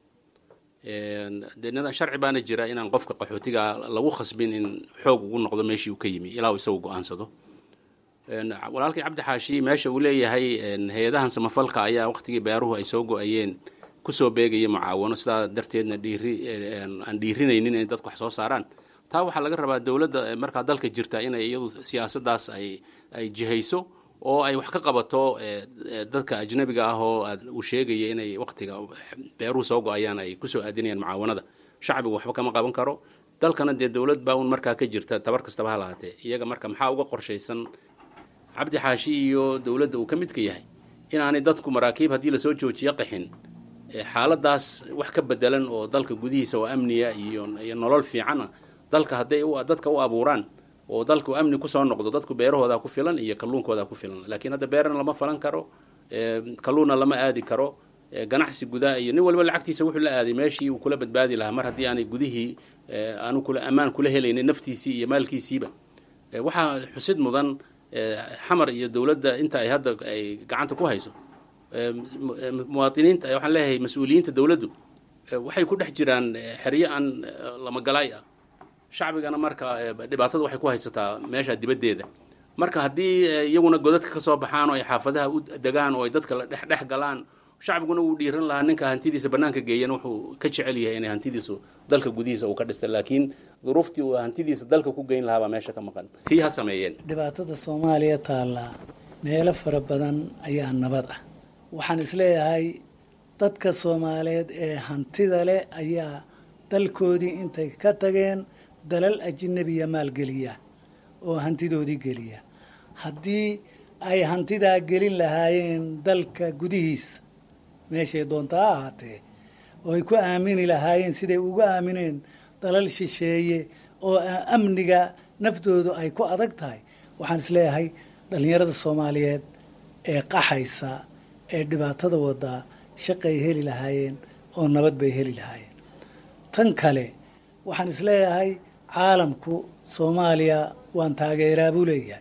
de sharci baana jira inaan qofka qaxootiga lagu khasbin in xoog ugu noqdo meeshii uu ka yimi ilaa uu isagu go-aansado walaalkii cabdi xaashi meesha uu leeyahay hay-adahan samafalka ayaa waqtigii beeruhu ay soo go-ayeen kusoo beegaya mucaawano sidaa darteedna dhiiri aan dhiirinaynin inay dadku wax soo saaraan taa waxaa laga rabaa dowladda markaa dalka jirta inay iyadu siyaasaddaas ay ay jihayso oo ay wax ka qabato dadka ajnabiga ah oo uu sheegaya inay waqtiga beeruhu soo go-ayaan ay kusoo aadinayaan mucaawanada shacbigu waxba kama qaban karo dalkana dee dowlad baa un markaa ka jirta tabar kastaba ha lahaatee iyaga marka maxaa uga qorshaysan cabdi xaashi iyo dowladda uu ka midka yahay inaanay dadku maraakiib haddii lasoo joojiyo qaxin xaaladaas wax ka bedelan oo dalka gudihiisa oo amniya iyo iyo nolol fiicana dalka hadday dadka u abuuraan oo dalku amni kusoo noqdo dadku beerahooda ku filan iyo kalluunkooda ku filan laakiin hadda beerana lama falan karo kalluunna lama aadi karo ganacsi gudaa iyo nin walba lacagtiisa wuxuu la aaday meeshii uu kula badbaadi lahaa mar haddii aanay gudihii aanu kula ammaan kula helaynin naftiisii iyo maalkiisiiba waxaa xusid mudan xamar iyo dowladda inta ay hadda ay gacanta ku hayso muwaadiniinta waxaan leeyahay mas-uuliyiinta dowladdu waxay ku dhex jiraan xeryo aan lamagalaay ah shacbigana marka dhibaatada waxay ku haysataa meesha dibaddeeda marka haddii iyaguna godadka ka soo baxaan oo ay xaafadaha u degaan oo ay dadka la dhex dhex galaan shacbiguna wuu dhiiran lahaa ninka hantidiisa bannaanka geeyana wuxuu ka jecel yahay inay hantidiisu dalka gudihiisa uu ka dhistay laakiin duruuftii uu hantidiisa dalka ku geyn lahaa baa meesha ka maqan tii ha sameeyeen dhibaatada soomaaliya taallaa meelo fara badan ayaa nabad ah waxaan isleeyahay dadka soomaaliyeed ee hantida leh ayaa dalkoodii intay ka tageen dalal ajinabiya maalgeliya oo hantidoodii geliya haddii ay hantidaa gelin lahaayeen dalka gudihiisa meeshay doonta ha ahaatee oo ay ku aamini lahaayeen siday ugu aamineen dalal shisheeye oo amniga naftoodu ay ku adag tahay waxaan isleeyahay dhallinyarada soomaaliyeed ee qaxaysa ee dhibaatada wadaa shaqay heli lahaayeen oo nabad bay heli lahaayeen tan kale waxaan isleeyahay caalamku soomaaliya waan taageeraa buu leeyahay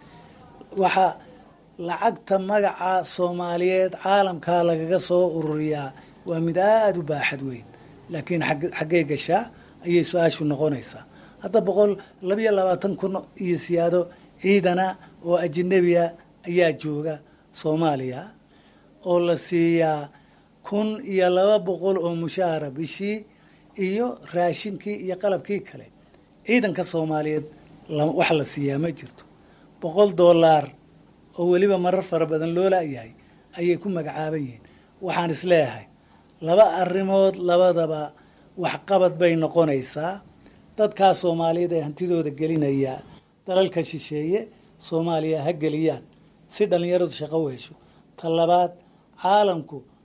waxa lacagta magaca soomaaliyeed caalamkaa lagaga soo ururiyaa waa mid aada u baaxad weyn laakiin xaggee gashaa ayay su-aashu noqonaysaa hadda boqol labiyo labaatan kun iyo siyaado ciidana oo ajinabiya ayaa jooga soomaaliya oo la siiyaa kun iyo laba boqol oo mushaara bishii iyo raashinkii iyo qalabkii kale ciidanka soomaaliyeed wax la siiyaa ma jirto boqol doolaar oo weliba marar fara badan loo laayahay ayay ku magacaaban yihiin waxaan isleeyahay laba arrimood labadaba waxqabad bay noqonaysaa dadkaa soomaaliyeed ee hantidooda gelinaya dalalka shisheeye soomaaliya ha geliyaan si dhallinyaradu shaqo u hesho ta labaad caalamku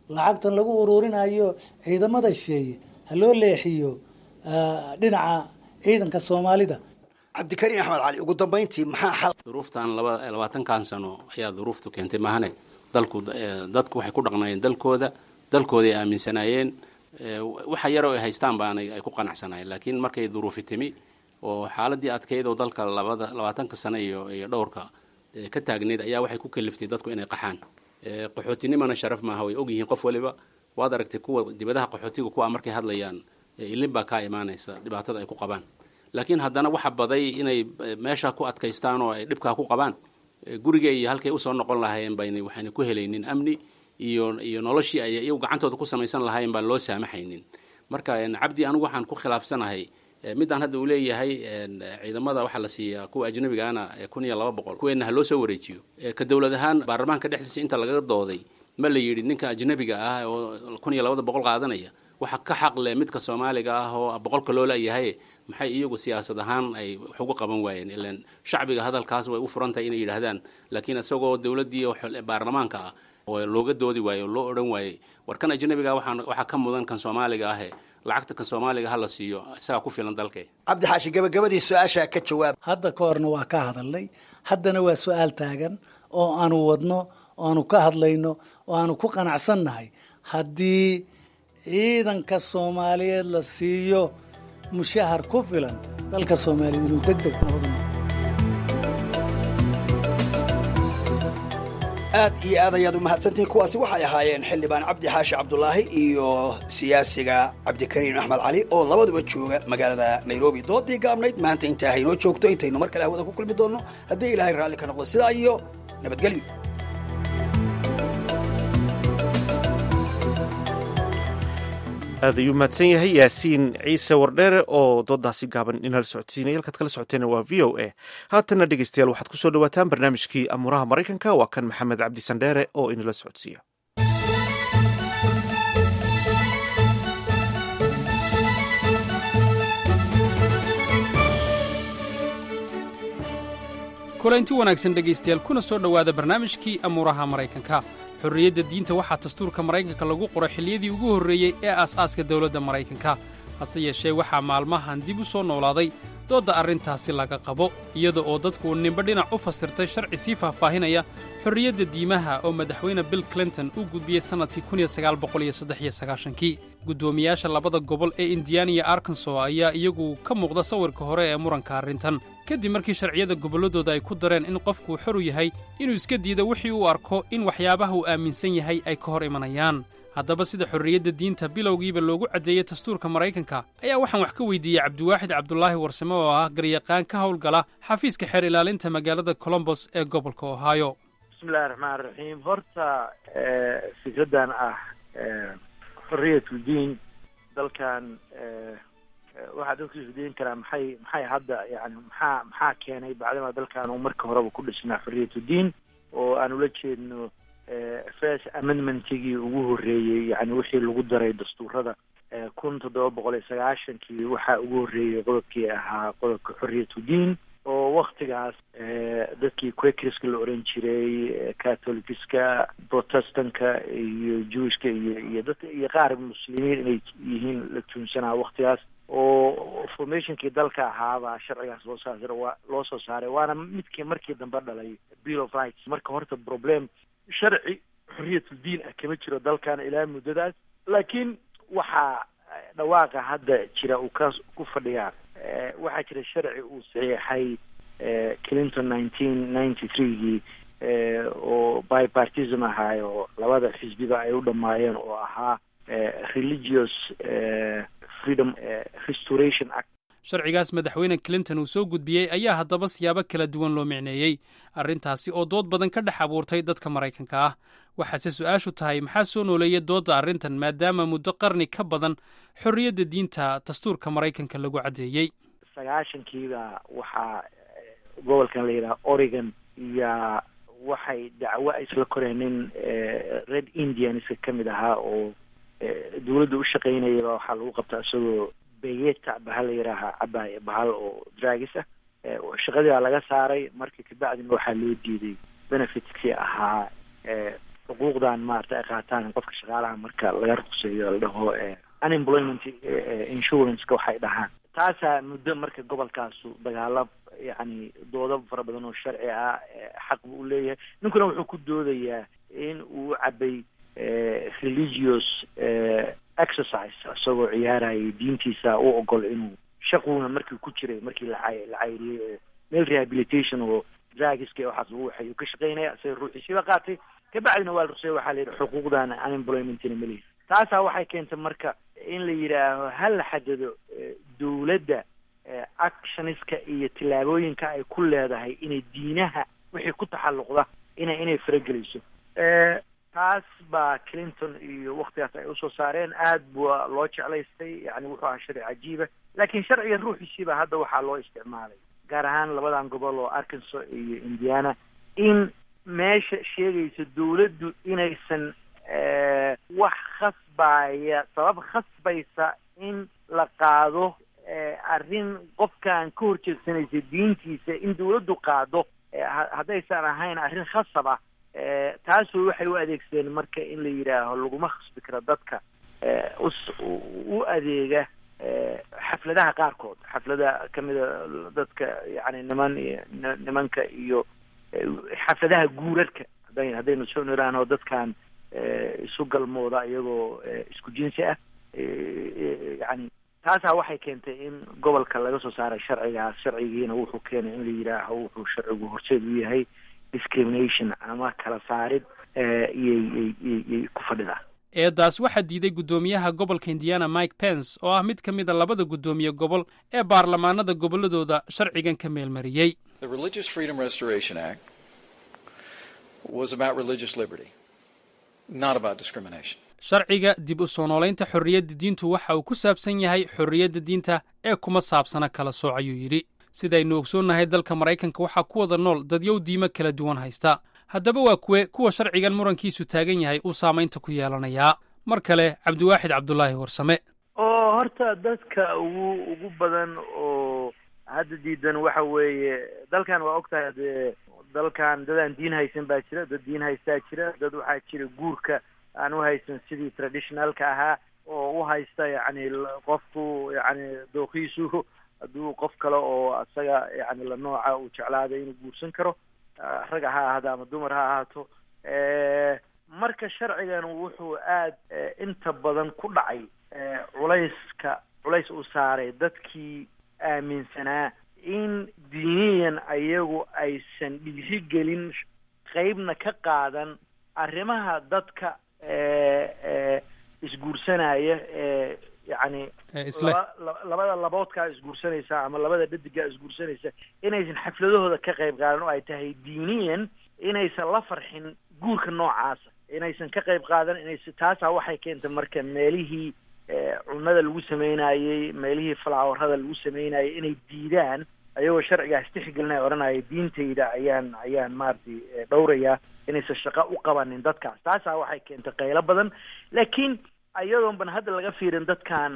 lacagtan lagu ururinayo ciidamada shisheeye ha loo leexiyo dhinaca ciidanka soomaalida cabdikariin axmed cali ugu dambayntii maxaa xal duruuftan laba labaatankan sano ayaa duruuftu keentay mahane dalku dadku waxay ku dhaqnaayeen dalkooda dalkooday aaminsanaayeen waxa yaroo ay haystaan baanay ay ku qanacsanaayeen laakiin markay duruufi timi oo xaaladii adkeyd oo dalka labada labaatanka sano iyo iyo dhowrka ka taagneyd ayaa waxay ku kaliftay dadku inay qaxaan qaxootinimana sharaf maaha way ogyihiin qof waliba waad aragtay kuwa dibadaha qaxootiga kuwa markay hadlayaan ilin baa kaa imaanaysa dhibaatada ay ku qabaan laakiin haddana waxa baday inay meesha ku adkaystaan oo ay dhibkaa ku qabaan guriga iyo halkay usoo noqon lahaayeen bayna waxayna ku helaynin amni iyo iyo noloshii ay iyagu gacantooda ku samaysan lahaayeen baan loo saamaxaynin marka cabdi anigu waxaan ku khilaafsanahay midaan hadda uu leeyahay ciidamada waxaa la siiyaa kuwa ajnabigaana kun iyo laba boqol kuweenna ha loo soo wareejiyo ka dowlad ahaan baarlamaanka dhexdiisa inta laga dooday ma la yidhi ninka ajnabiga ah oo kun iyo labada boqol qaadanaya waxa ka xaq leh midka soomaaliga ah oo boqolka loo leeyahay maxay iyagu siyaasad ahaan ay wax uga qaban waayeen ilan shacbiga hadalkaas way u furan tahay inay yidhaahdaan laakiin isagoo dowladdii baarlamaanka ah oo looga doodi waayo oo loo odhan waayey war kan ajnabiga waxaan waxaa ka mudan kan soomaaliga ahe lacagta kan soomaaliga ha la siiyo isagaa ku filan dalkee cabdi xaashi gabagabadii su-aashaa ka jawaab hadda ka horna waa ka hadalnay haddana waa su-aal taagan oo aanu wadno oo aanu ka hadlayno oo aanu ku qanacsannahay haddii ciidanka soomaaliyeed la siiyo mushahar ku filan dalka soomaaliyeed inuu deg deg nabadu aad iyo aad ayaad u mahadsantihiin kuwaasi waxay ahaayeen xildhibaan cabdi xaashi cabdulaahi iyo siyaasiga cabdikariin axmed cali oo labaduba jooga magaalada nairobi doodii gaabnayd maanta intaa haynoo joogto intaynu mar kale hawada ku kulmi doonno haddii ilaahay raalli ka noqdo sidaa iyo nabadgelyo aad ayuu mahadsan yahay yaasiin ciise wardheere oo doodaasi gaaban inala socodsiinaya halkaad kala socoteena waa v o a haatanna dhegeystayaal waxaad kusoo dhawaataan barnaamijkii amuuraha maraykanka waa kan maxamed cabdi sandheere oo inala socodsiiya kulanti wanaagsan dhegaystayaal kuna soo dhowaada barnaamijkii amuuraha maraykanka xorriyadda diinta waxaa dastuurka maraykanka lagu qoray xilliyadii ugu horreeyey ee aas-aaska dowladda maraykanka hase yeeshee waxaa maalmahan dib u soo noolaaday doodda arrintaasi laga qabo iyada oo dadku ninba dhinac u fasirtay sharci sii faahfaahinaya xorriyadda diimaha oo madaxweyne bill clinton uu gudbiyey sannadkii kii guddoomiyaasha labada gobol ee indiana iyo arkanso ayaa iyagu ka muuqda sawirka hore ee muranka arrintan kadib markii sharciyada gobolladooda ay ku dareen in qofkuu xor u yahay inuu iska diido wixii uu arko in waxyaabaha uu aaminsan yahay ay ka hor imanayaan haddaba sida xorriyadda diinta bilowgiiba loogu caddeeyey dastuurka maraykanka ayaa waxaan wax ka weydiiyey cabdiwaaxid cabdulaahi warsame oo ah garyaqaan ka howlgala xafiiska xeer ilaalinta magaalada colombos ee gobolka ohio bismillahi raxmaan raxiim horta fikraddan ah xorriyatul diin dalkan waxaa dadku isweydiin karaa maxay maxay hadda yani maxaa maxaa keenay bacdama dalkan uu marka horeba ku dhisnaa xorriyatu diin oo aan ula jeedno first amendmentigii ugu horreeyey yani wixii lagu daray dastuurada kun toddoba boqol iyo sagaashankii waxaa ugu horreeyey qodobkii ahaa qodobka xorriyatu diin oo waktigaas dadkii quakerska la oran jiray catholicska protestanka iyo jewishka iyo iyo dadka iyo qaar muslimiin inay yihiin la tuunsanaa waktigaas oo formationkii dalka ahaabaa sharcigaas loo saar waa loo soo saaray waana midkii markii dambe dhalay bill of rights marka horta problem sharci xorriyatul diin ah kama jiro dalkan ilaa muddadaas laakiin waxaa dhawaaqa hadda jira uu ka ku fadhiyaa waxaa jira sharci uu saxiixay clinton nineteen ninety threegii oo bipartism ahaayo labada xisbiba ay u dhamaayeen oo ahaa religious freedom restoration act sharcigaas madaxweyne clinton uu soo gudbiyey ayaa haddaba siyaabo kala duwan loo micneeyey arrintaasi oo dood badan ka dhex abuurtay dadka maraykanka ah waxaase su-aashu tahay maxaa soo nooleeya doodda arrintan maadaama muddo qarni ka badan xorriyadda diinta dastuurka maraykanka lagu caddeeyey sagaashankiiba waxaa gobolkan la yidhaha oregon iyo waxay dacwo isla koreen nin red indianska ka mid ahaa oo dawladda u shaqaynayaba waxaa lagu qabtaa isagoo beyeta bahal la yidhaaha cabaaye bahal oo dragis ah shaqadii baa laga saaray marka kabacdina waxaa loo diiday benefitkii ahaa xuquuqdan maarata ay qaataan qofka shaqaalaha marka laga ruqseeyo la dhaho unemployment insurance-ka waxay dhahaan taasaa muddo marka gobolkaasu dagaalo yacni doodo fara badan oo sharci ah xaq buu uleeyahay ninkuna wuxuu ku doodayaa in uu cabay religious exercise isagoo ciyaarayay diintiisa u ogol inuu shaquuna markii ku jiray markii la la cayriyey oo meel rehabilitation oo dragiska waxaas lagu waxay ka shaqeynaya isaga ruuxiisiiba qaatay kabacdina waa la rusey waxaa la yidhi xuquuqdan unemploymentina malihi taasaa waxay keentay marka in la yidhaaho ha la xadado dowladda actioniska iyo tillaabooyinka ay ku leedahay inay diinaha wixii ku taxalluqda ina inay faragelayso taas baa clinton iyo waktigaas ay usoo saareen aad bua loo jeclaystay yani wuxuu ahaa sharci cajiiba laakiin sharciga ruuxiisiiba hadda waxaa loo isticmaalay gaar ahaan labadan gobol oo arkansas iyo indiana in meesha sheegaysa dowladdu inaysan wax khasbaya sabab khasbaysa in la qaado arrin qofkan ka horjeedsanaysa diintiisa in dowladdu qaado haddaysan ahayn arrin khasab ah taasu waxay u adeegsadeen marka in la yidhaaho laguma khasbi karo dadka us u adeega xafladaha qaarkood xaflada kamida dadka yani niman iyo nimanka iyo xafladaha guurarka haday haddaynu soo niraano dadkan isu galmooda iyagoo isku jinsi ah yani taasaa waxay keentay in gobolka laga soo saaray sharcigaas sharcigiina wuxuu keenay in la yidhaaho wuxuu sharcigu horseed u yahay discrimination ama kala saarid iyoyyy ku fadhida eedaas waxaa diiday guddoomiyaha gobolka indiana mike pence oo ah mid ka mid a labada guddoomiye gobol ee baarlamaanada gobolladooda sharcigan ka meelmariyey sharciga dib u soo noolaynta xorriyadda diintu waxa uu ku saabsan yahay xorriyadda diinta ee kuma saabsana kala sooc ayuu yidhi sidaynu ogsoonnahay dalka maraykanka waxaa ku wada nool dadyow diimo kala duwan haysta haddaba waa kuwe kuwa sharcigan murankiisu taagan yahay uu saamaynta ku yeelanayaa mar kale cabdiwaaxid cabdulaahi warsame oo horta dadka ugu ugu badan oo hadda diidan waxa weeye dalkan waa ogtahay dee dalkan dadaan diin haysan baa jira dad diin haystaa jira dad waxaa jira guurka aan u haysan sidii traditionalka ahaa oo u haysta yacni qofku yacni dooqiisu hadduu qof kale oo isaga yani la nooca uu jeclaaday inuu guursan karo rag ha ahaado ama dumar ha ahaato marka sharcigan wuxuu aad inta badan ku dhacay culayska culays uu saaray dadkii aaminsanaa in diiniyan ayagu aysan dhiirigelin qeybna ka qaadan arrimaha dadka isguursanaya ee yacni labada laboodkaa isguursanaysa ama labada dhadigaa isguursanaysa inaysan xafladahooda ka qayb qaadan oo ay tahay diiniyan inaysan la farxin guurka noocaasa inaysan ka qayb qaadan inays taasaa waxay keentay marka meelihii cunada lagu sameynayey meelihii falaawarada lagu sameynayay inay diidaan ayagoo sharcigaas tixgelinaya odhanaya diintayda ayaan ayaan maaragtay dhowrayaa inaysan shaqo u qabanin dadkaas taasaa waxay keentay qaylo badan laakiin ayadoon ban hadda laga fiirin dadkan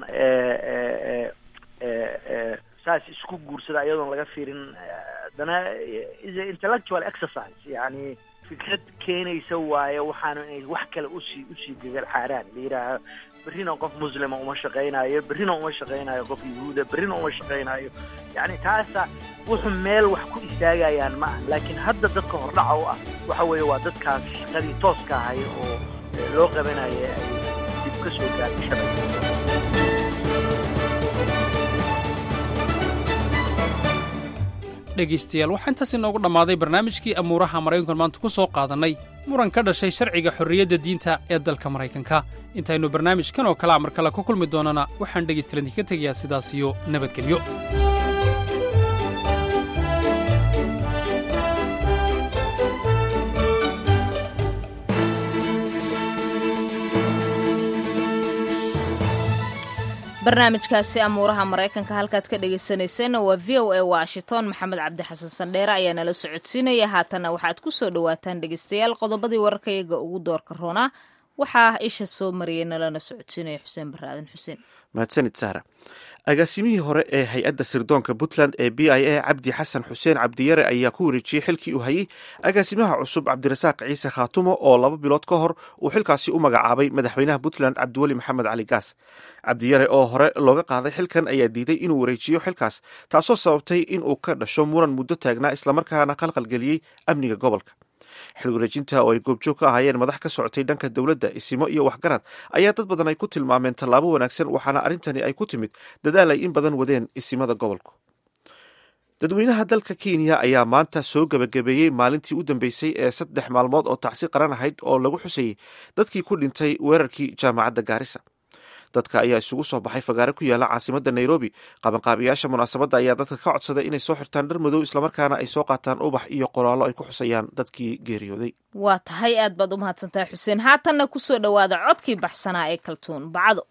saas isku guursada ayadoon laga fiirin haddana is a intellectual exercise yani fikrad keenaysa waaye waxaana inay wax kale usii usii gagal xaaraan la yidhaaha berrina qof muslima uma shaqaynayo berrina uma shaqaynayo qof yahuuda berrina uma shaqaynayo yani taasa wuxuu meel wax ku istaagayaan ma aha laakiin hadda dadka hordhaca u ah waxa weeye waa dadkaas shaqadii tooska ahay oo loo qabanaya ay dib ka soo gaartay sharciga dhegaystayaal waxaa intaas inoogu dhammaaday barnaamijkii amuuraha maraykankan maanta ku soo qaadannay muran ka dhashay sharciga xorriyadda diinta ee dalka maraykanka intaynu barnaamijkan oo kalea mar kale ku kulmi doonana waxaan dhegaystayaal idinka tegayaa sidaas iyo nabadgelyo barnaamijkaasi amuuraha maraykanka halkaad ka dhegaysanayseena waa v o a washington maxamed cabdi xasan sandheere ayaa nala socodsiinaya haatanna waxaad ku soo dhowaataan dhegaystayaal qodobadii wararkayaga ugu doorka roonaa waxaa isha soo mariyay nalana socodsiinaya xuseen baraaden xuseen mahadsanid sahra agaasimihii hore ee hay-adda sirdoonka puntland ee b i a cabdi xasan xuseen cabdiyare ayaa ku wareejiyey xilkii uu hayey agaasimaha cusub cabdirasaaq ciise khaatumo oo laba bilood ka hor uu xilkaasi u magacaabay madaxweynaha puntland cabdiweli maxamed cali gaas cabdiyare oo hore looga qaaday xilkan ayaa diiday inuu wareejiyo xilkaas taasoo sababtay inuu ka dhasho muran muddo taagnaa islamarkaana qalqalgeliyey amniga gobolka xil wareejinta oo ay goobjoog ka ahaayeen madax ka socotay dhanka dowladda isimo iyo waxgarad ayaa dad badan ay ku tilmaameen tallaabo wanaagsan waxaana arrintani ay ku timid dadaal ay in badan wadeen isimada gobolku dadweynaha dalka kenya ayaa maanta soo gebagabeeyey maalintii u dambeysay ee saddex maalmood oo tacsi qaran ahayd oo lagu xusayey dadkii ku dhintay weerarkii jaamacadda gaarisa dadka ayaa isugu soo baxay fagaare ku yaala caasimadda nairobi qabanqaabiyaasha munaasabadda ayaa dadka ka codsaday inay soo xirtaan dhar madow islamarkaana ay soo qaataan ubax iyo qoraallo ay ku xusayaan dadkii geeriyooday waa tahay aad baad u mahadsantahay xuseen haatanna kusoo dhowaada codkii baxsanaa ee kaltuun bacdo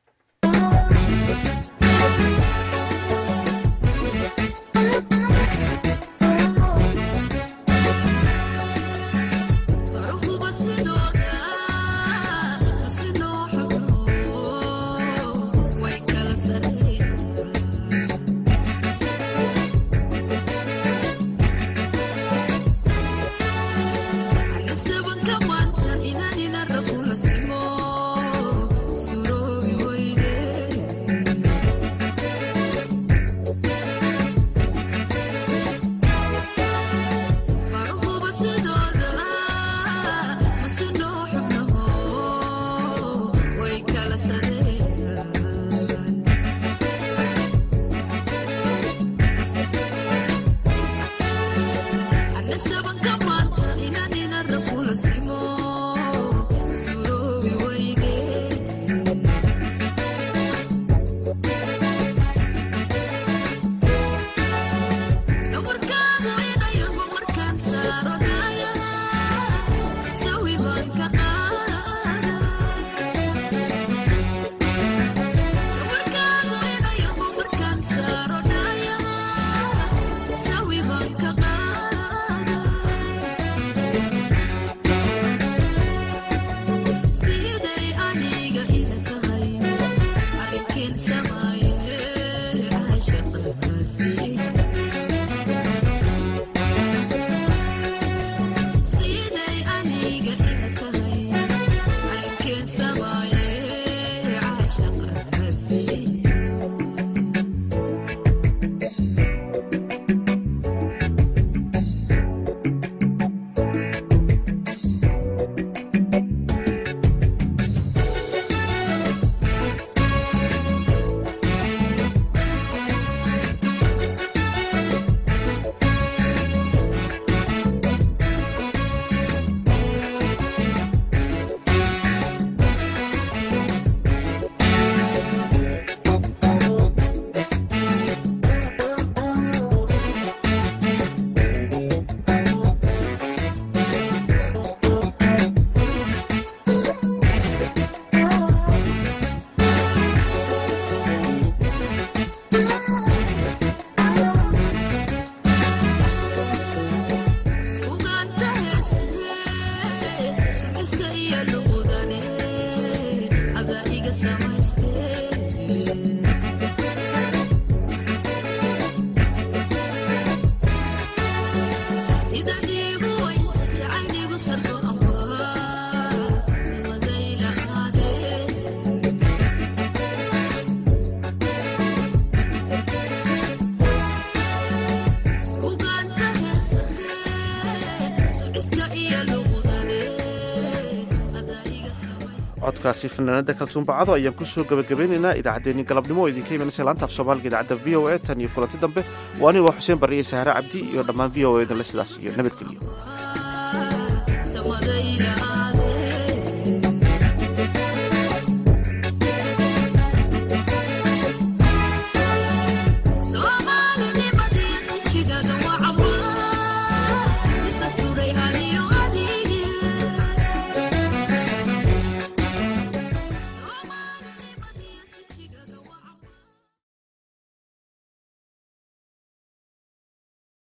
codkaasi fanaanada kaltuunbacado ayaan kusoo gabagabeynaynaa idaacaddeenni galabnimo oo idinka imanaysa laanta af soomaaliga idaacadda v o a tan iyo kulanti dambe waa anigoo xuseen barriye sahare cabdi iyo dhammaan v o a danle sidaas iyo nabadgelyo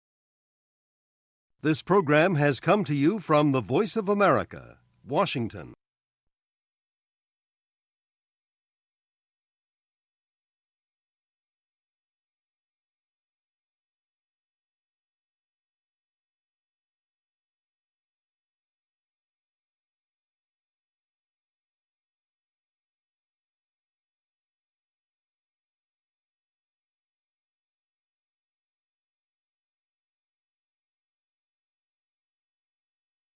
This program has come to you from the Voice of America, Washington.